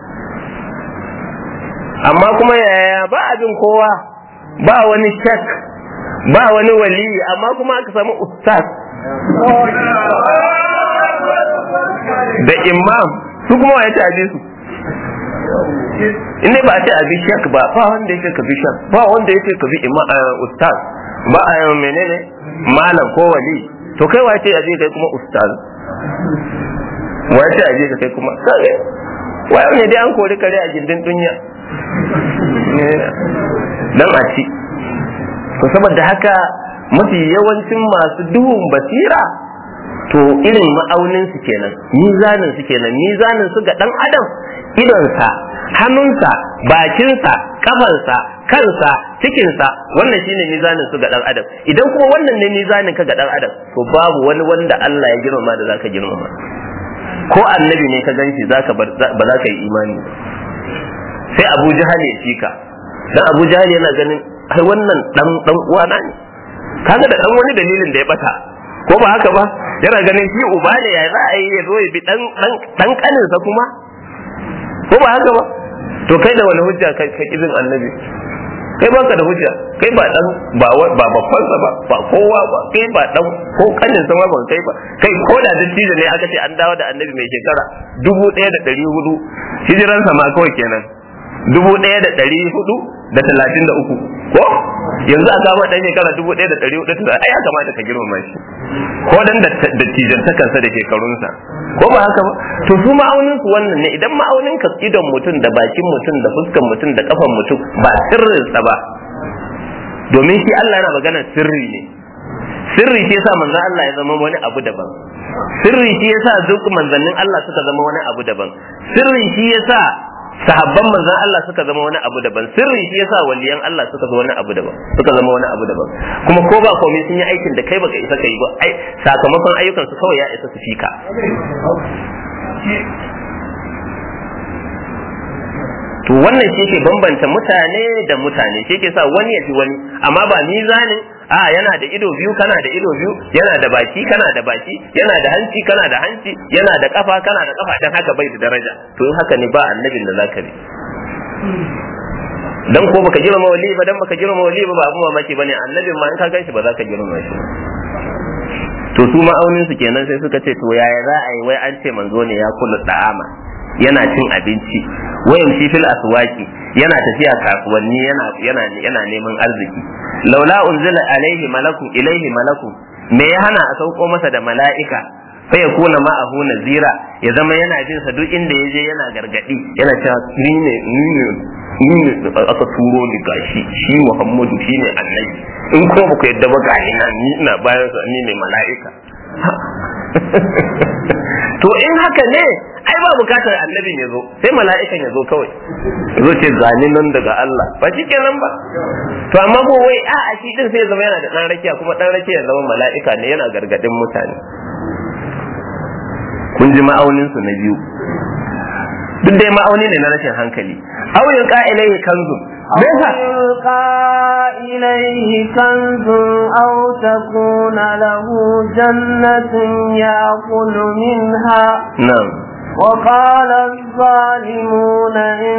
amma kuma yaya ba abin kowa ba wani shak ba wani wali amma kuma aka samu ustaz da imam su kuma wa ya ce abi su in ba a ce abi shak ba ba wanda yake ka bi shak ba wanda yake ka bi ustaz ba a menene malam ko wali to kai wa ce aje kai kuma ustaz wa ce aje ka kai kuma kage wa ne dai an kori kare a gindin dunya dan a ci to saboda haka mafi yawancin masu duhun basira to irin ma'aunin su kenan mizanin su kenan mizanin su ga dan adam idonsa hannunsa bakinsa kafansa kansa cikinsa wannan shine mizanin su ga dan adam idan kuma wannan ne mizanin ka ga dan adam to babu wani wanda Allah ya girmama da zaka girmama ko annabi ne ka ganshi zaka ba za ka yi imani sai Abu Jahal ya fika dan Abu Jahal yana ganin ai wannan dan dan uwana ne kaga da dan wani dalilin da ya bata ko ba haka ba yana ganin shi uba ne ya za a yi ya zo ya bi dan dan kaninsa kuma ko ba haka ba to kai da wani hujja kai ka kizin annabi kai baka da hujja kai ba dan ba ba babban sa ba ba kowa ba kai ba dan ko kanin sa ma ban kai ba kai ko da dattijo ne aka ce an dawo da annabi mai shekara dubu ɗaya da ɗari hudu hijiran sa ma kawai kenan dubu ɗaya da ɗari hudu da talatin da uku ko yanzu a kama ɗan shekara dubu ɗaya da ɗari hudu da ai ya kamata ka girmama shi ko dan da dattijan takansa da shekarunsa ko ba haka ba to su ma'aunin su wannan ne idan ma'aunin ka idon mutum da bakin mutum da fuskan mutum da kafan mutum ba sirrinsa ba domin shi Allah yana magana sirri ne sirri shi yasa manzon Allah ya zama wani abu daban sirri shi yasa duk manzannin Allah suka zama wani abu daban sirri shi yasa sahabban manzon Allah suka zama wani abu daban sirri shi yasa waliyan Allah suka zama wani abu daban suka zama wani abu daban kuma ko ba komai sun yi aikin da kai baka isa kai ba ai sakamakon ayyukan su kawai ya isa su fika to wannan shi ke bambanta mutane da mutane shi ke sa wani ya fi wani amma ba mizanin a yana da ido biyu kana da ido biyu yana da baki kana da baki yana da hanci kana da hanci yana da kafa kana da kafa dan haka bai da daraja to in haka ne ba annabin da zaka bi dan ko baka girma wali ba dan baka girma wali ba ba abu mamaki bane annabin ma in ka ganshi ba za ka girma shi to su ma'aunin su kenan sai suka ce to yaya za a yi wai an ce manzo ne ya kula da'ama yana cin abinci wayan shi fil aswaki yana tafiya kasuwanni yana yana yana neman arziki laula unzila alaihi malakun ilaihi malakun me ya hana a sauko masa da mala'ika fa ya kuna ma'ahu nazira ya zama yana jin sa duk inda ya je yana gargadi yana cewa ni ne ni ne ni ne aka turo ni gashi shi Muhammadu shine annabi in ko ba ku yadda ba ga ina ni ina bayan sa ni ne mala'ika to in haka ne ai ba bukatar annabin ya zo sai mala'ikan ya zo kawai zo ce zani nan daga Allah ba shi kenan ba to amma ko wai a a shi din sai zama yana da dan rakiya kuma dan rakiya ya zama mala'ika ne yana gargadin mutane kun ji ma'aunin su na biyu duk dai ma'auni ne na rashin hankali aw yulqa ilayhi kanzun أو يلقى إليه كنز أو تكون له جنة يأكل منها na'am وقال الظالمون إن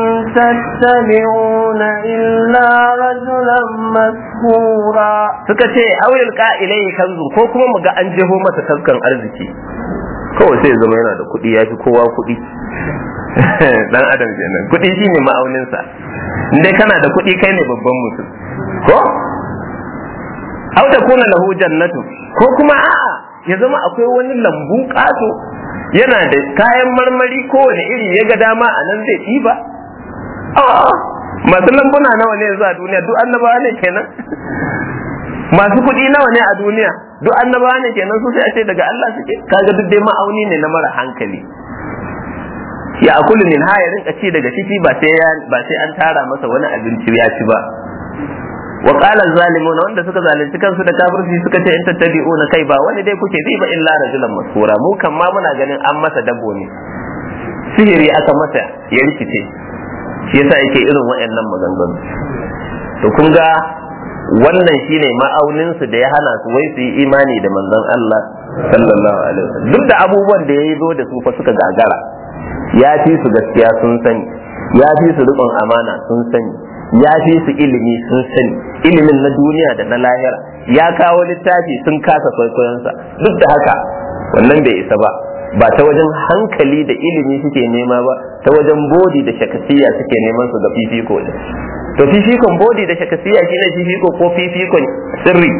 تتبعون إلا رجلا مسحورا suka ce aw yulqa ilayhi kanzun ko kuma mu ga an jeho masa taskan arziki kawai sai ya zama yana da kuɗi ya fi kowa kuɗi dan adam kenan kuɗi shine ma'auninsa dai kana da kuɗi kai ne babban mutum ko aw da kuna lahu jannatu ko kuma a'a ya zama akwai wani lambu ƙato yana da kayan marmari kowane iri ya ga dama a nan zai ɗiba a'a masu lambuna nawa ne yanzu a duniya duk annabawa ne kenan masu kuɗi nawa ne a duniya duk annabawa ne kenan su sai a ce daga Allah suke kaga duk dai ma'auni ne na mara hankali ya akulu min ha ya rinka ci daga ciki ba sai ba sai an tara masa wani abinci ya ci ba wa qala zalimun wanda suka zalunci kansu da kafirci suka ce in tattabi'una kai ba wani dai kuke bi ba illa rajulan masura mu kan ma muna ganin an masa dabo ne sihiri aka masa ya rikice shi yasa yake irin waɗannan maganganu to kun ga wannan shine ma'aunin su da ya hana su wai su yi imani da manzon Allah sallallahu alaihi wasallam duk da abubuwan da yayi zo da su fa suka gagara ya fi su gaskiya sun sani ya fi su riƙon amana sun sani ya fi su ilimi sun sani ilimin na duniya da na lahira ya kawo littafi sun kasa kwaikwayonsa duk da haka wannan bai isa ba ba ta wajen hankali da ilimi suke nema ba ta wajen bodi da shakasiya suke neman su ga fifiko ne to fifikon bodi da shakasiya shine fifiko ko fifikon sirri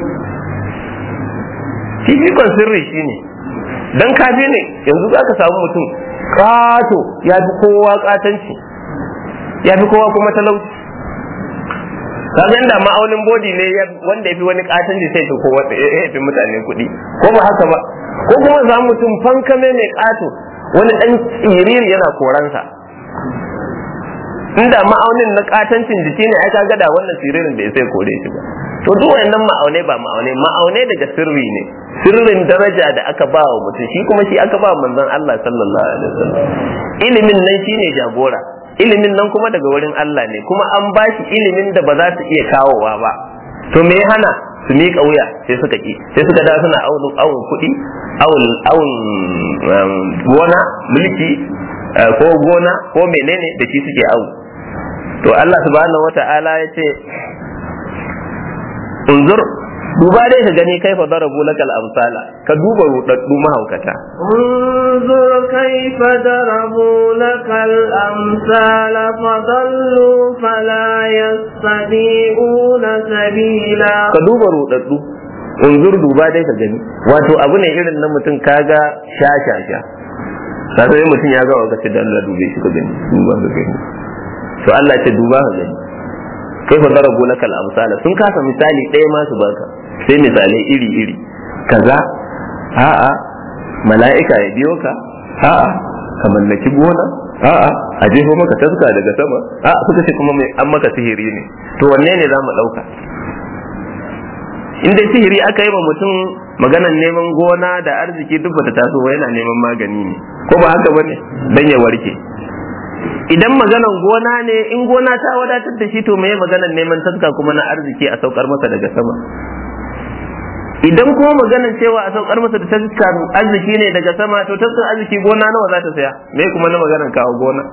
fifikon sirri shine dan kafi ne yanzu za ka samu mutum kato ya fi kowa katanci ya fi kowa kuma talauci kaga inda ma'aunin bodi ne wanda ya fi wani katanci sai fi kowa ya fi mutane kuɗi ko ba haka ba ko kuma za mutum fankame mai kato wani dan tsiriri yana koransa inda ma'aunin na katancin jiki ne ai kaga da wannan siririn da ya sai kore shi ba to duk wayannan ma'aune ba ma'aune ma'aune daga sirri ne sirrin daraja da aka ba wa mutum shi kuma shi aka ba manzon Allah sallallahu alaihi wasallam ilimin nan shine jagora ilimin nan kuma daga wurin Allah ne kuma an ba shi ilimin da ba za su iya kawowa ba to me ya hana su miƙa wuya sai suka ki sai suka da suna awun awun kuɗi awun awun gona mulki ko gona ko menene da shi suke awu to Allah subhanahu wata'ala ya ce unzur duba dai ka gani kai fa darabu lakal amsala ka duba rudaddu mahaukata انظر كيف ضربوا لك الأمثال فضلوا فلا يستطيعون سبيلا ka duba rudaddu unzur duba dai ka gani wato abu ne irin na mutum kaga sha sha sha ka sai mutum ya ga wakati da Allah dube shi ka gani duba ka gani to Allah ce duba ka gani kai fa darabu lakal amsala sun kasa misali ɗaya ma su baka sai misalai iri iri kaza a'a mala'ika ya biyo ka a'a ka mallaki gona a'a a jefo maka taska daga sama a'a suka ce kuma mai an maka sihiri ne to wanne ne za mu ɗauka in dai sihiri aka yi wa mutum maganan neman gona da arziki duk bata taso ba yana neman magani ne ko ba haka bane dan ya warke idan maganan gona ne in gona ta wadatar da shi to me maganan neman taska kuma na arziki a saukar masa daga sama idan kuma maganan cewa a saukar masa da taska arziki ne daga sama to taskar arziki gona nawa za ta saya me kuma na maganan kawo gona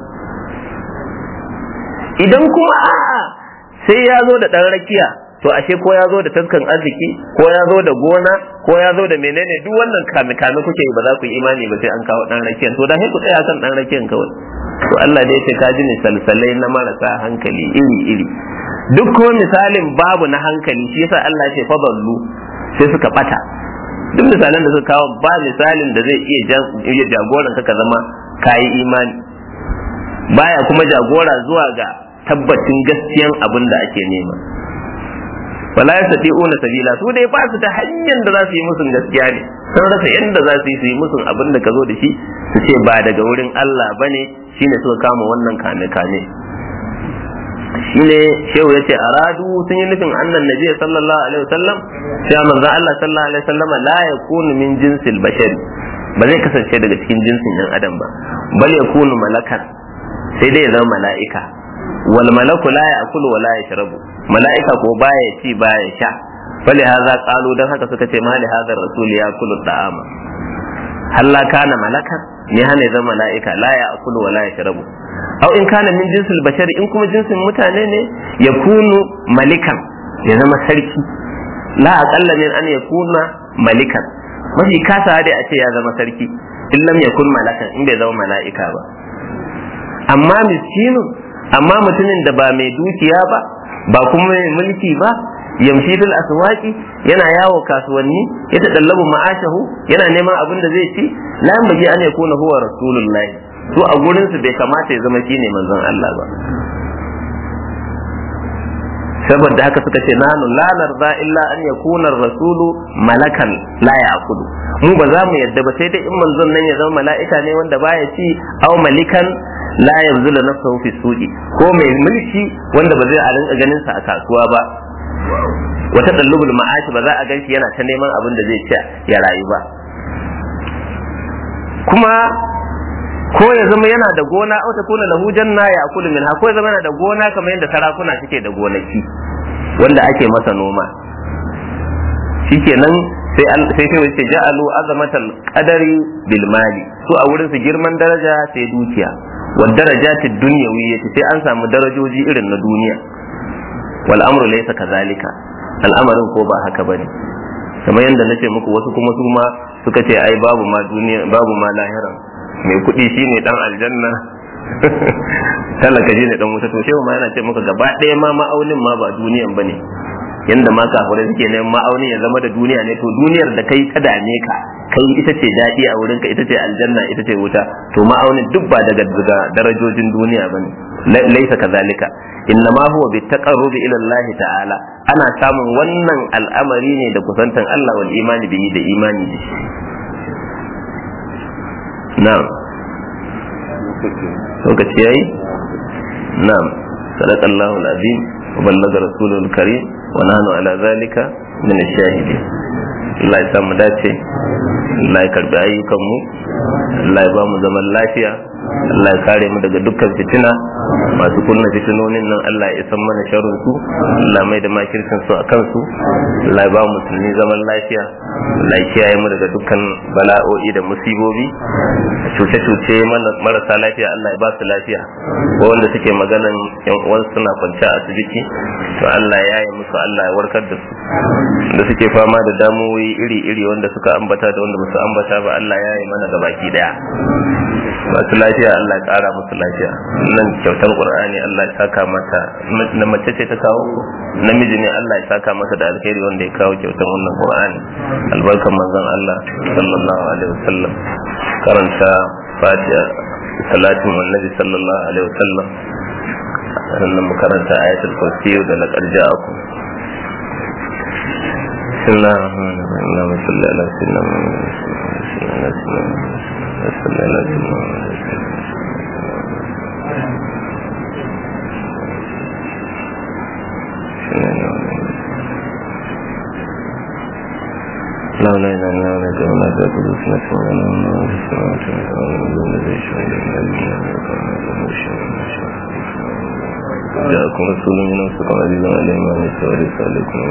idan kuma a'a sai ya zo da ɗan rakiya to ashe ko ya zo da taskan arziki ko ya zo da gona ko ya zo da menene duk wannan kame kame kuke ba za ku yi imani ba sai an kawo ɗan rakiyan to da sai ku tsaya kan ɗan rakiyan kawai to Allah da yace kaji misalsalai na marasa hankali iri iri duk kuma misalin babu na hankali shi yasa Allah ya ce fadallu sai suka bata duk misalan da suka kawo ba misalin da zai iya jagoran ka zama kayi imani baya kuma jagora zuwa ga tabbacin gaskiyan abin da ake nema wala yastati'una sabila su dai ba su ta hanyar da za su yi musun gaskiya ne sun rasa yadda za su yi su yi musun abin da ka zo da shi su ce ba daga wurin Allah bane shine suka kama wannan kame kame shine shehu yace aradu sun yi nufin annan nabi sallallahu alaihi wasallam cewa manzon Allah sallallahu alaihi wasallam la yakunu min jinsil bashari ba zai kasance daga cikin jinsin yan adam ba bal yakunu malakan sai dai ya zama mala'ika wal malaku la ya'kulu wa la yashrabu mala'ika ko baya ci baya sha fali hadha qalu dan haka suka ce mali hadha rasul ya'kulu da'ama halla kana malakan ne hana zama mala'ika la ya'kulu wa la yashrabu aw in kana min jinsil bashari in kuma jinsin mutane ne yakunu malikan ya zama sarki la aqalla min an yakuna malikan mafi kasa dai a ce ya zama sarki in lam yakun malakan in bai zama mala'ika ba amma miskinu amma mutumin da ba mai dukiya ba ba kuma mai mulki ba yamshi fil aswaqi yana yawo kasuwanni ya tadallabu ma'ashahu yana neman abin da zai ci la baji an yakuna huwa rasulullahi su a gurin su bai kamata ya zama shine manzon Allah ba saboda haka suka ce nanu la narda illa an yakuna rasulu malakan la ya'kulu mu ba za mu yadda ba sai dai in manzon nan ya zama mala'ika ne wanda baya ci aw malikan la yanzulu nafsahu fi suqi ko mai mulki wanda ba zai a rinka ganin sa a kasuwa ba wata dallubul ma'ashi ba za a ganshi yana ta neman abin da zai ci ya rayu ba kuma ko ya zama yana da gona au ta kuna lahu janna ya akulu min ko ya zama yana da gona kamar yadda sarakuna suke da gonaki wanda ake masa noma shikenan sai sai sai wace ja'alu azamatal qadari bil mali su a wurin su girman daraja sai dukiya wa darajatid dunyawiyyati sai an samu darajoji irin na duniya wal amru laysa kazalika al'amarin ko ba haka bane kamar yadda nace muku wasu kuma su ma suka ce ai babu ma duniya babu ma lahira mai kuɗi shine dan aljanna talaka shine dan wuta to shehu ma yana ce muka gaba ɗaya ma ma'aunin ma ba duniyan bane yanda ma kafirai suke neman ma'aunin ya zama da duniya ne to duniyar da kai ta dame ka kai ita ce daɗi a wurinka ita ce aljanna ita ce wuta to ma'aunin duk ba daga daga darajojin duniya bane laisa kazalika inna ma huwa bi taqarrubi ila Allah ta'ala ana samun wannan al'amari ne da kusantan Allah wal imani bihi da imani da shi na'am lokaci yayi na'am sadaqallahu al-azim wa ballaga rasulul karim wa nahnu ala zalika min ash-shahidin Allah ya sa mu dace Allah ya karbi ayyukan mu Allah ya ba mu zaman lafiya Allah ya kare mu daga dukkan fitina masu kunna fitinonin nan Allah ya isan mana sharrin su Allah mai da makircin su a kansu Allah ya ba mu musulmi zaman lafiya Allah ya kiyaye mu daga dukkan bala'o'i da musibobi cuce-cuce marasa lafiya Allah ya ba su lafiya ko wanda suke maganan yan uwan suna kwance a asibiti to Allah ya yi musu Allah ya warkar da su da suke fama da damuwoyi iri-iri wanda suka ambata da wanda ba su ambata ba Allah ya yi mana gabaki daya masu lafiya Allah ya kara musu lafiya nan kyautar Qur'ani Allah ya saka mata na mace ce ta kawo namiji ne Allah ya saka masa da alheri wanda ya kawo kyautar wannan Qur'ani albarkan manzon Allah sallallahu alaihi wasallam karanta Fatiha salatin annabi sallallahu alaihi wasallam sannan mu karanta ayatul kursi da laqad ja'akum بسم الله الرحمن الرحيم اللهم صل على سيدنا محمد صل على سيدنا لا لا لا لا لا لا لا لا قدوس نسمع ولا نور السماوات والأرض ولا ذي شهد جاءكم رسول من أنفسكم عزيز عليه ما عنتم حريص عليكم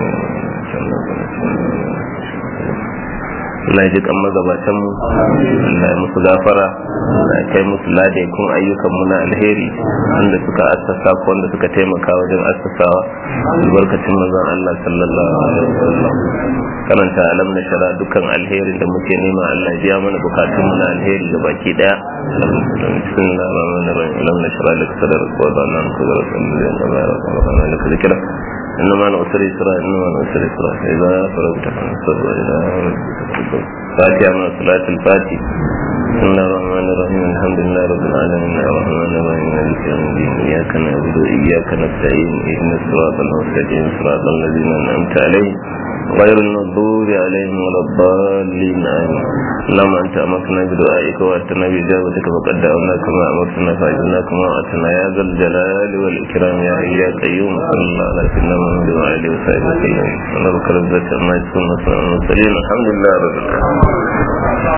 Allah ya ji kan magabatan mu Allah ya musu gafara Allah ya kai musu lade kun ayyukan mu na alheri wanda suka assasa ko wanda suka taimaka wajen assasawa albarkacin manzon Allah sallallahu alaihi wasallam karanta alam na shara dukkan alherin da muke nema Allah ya biya mana bukatun mu na alheri da baki daya bismillahir rahmanir rahim alam na shara lak sadrak wa dana an kudara sallallahu alaihi wa sallam إنما العسر يسرا إنما العسر يسرا إذا فرغت فانصب إلى ربك فاتحة من صلاة الفاتحة بسم الله الرحمن الرحيم الحمد لله رب العالمين الرحمن الرحيم مالك يوم الدين إياك نعبد وإياك نستعين اهدنا الصراط المستقيم صراط الذين أنعمت عليهم غير المغضوب عليهم ولا الضالين آمين اللهم أنت أمرتنا بدعائك وأتنا بإجابتك فقد دعونا كما أمرتنا فأجبنا كما وعدتنا يا ذا الجلال والإكرام يا حي يا قيوم صلى الله على سيدنا محمد وعلى آله وصحبه وسلم ربك رب العزة عما يصفون وسلام على المرسلين الحمد لله رب العالمين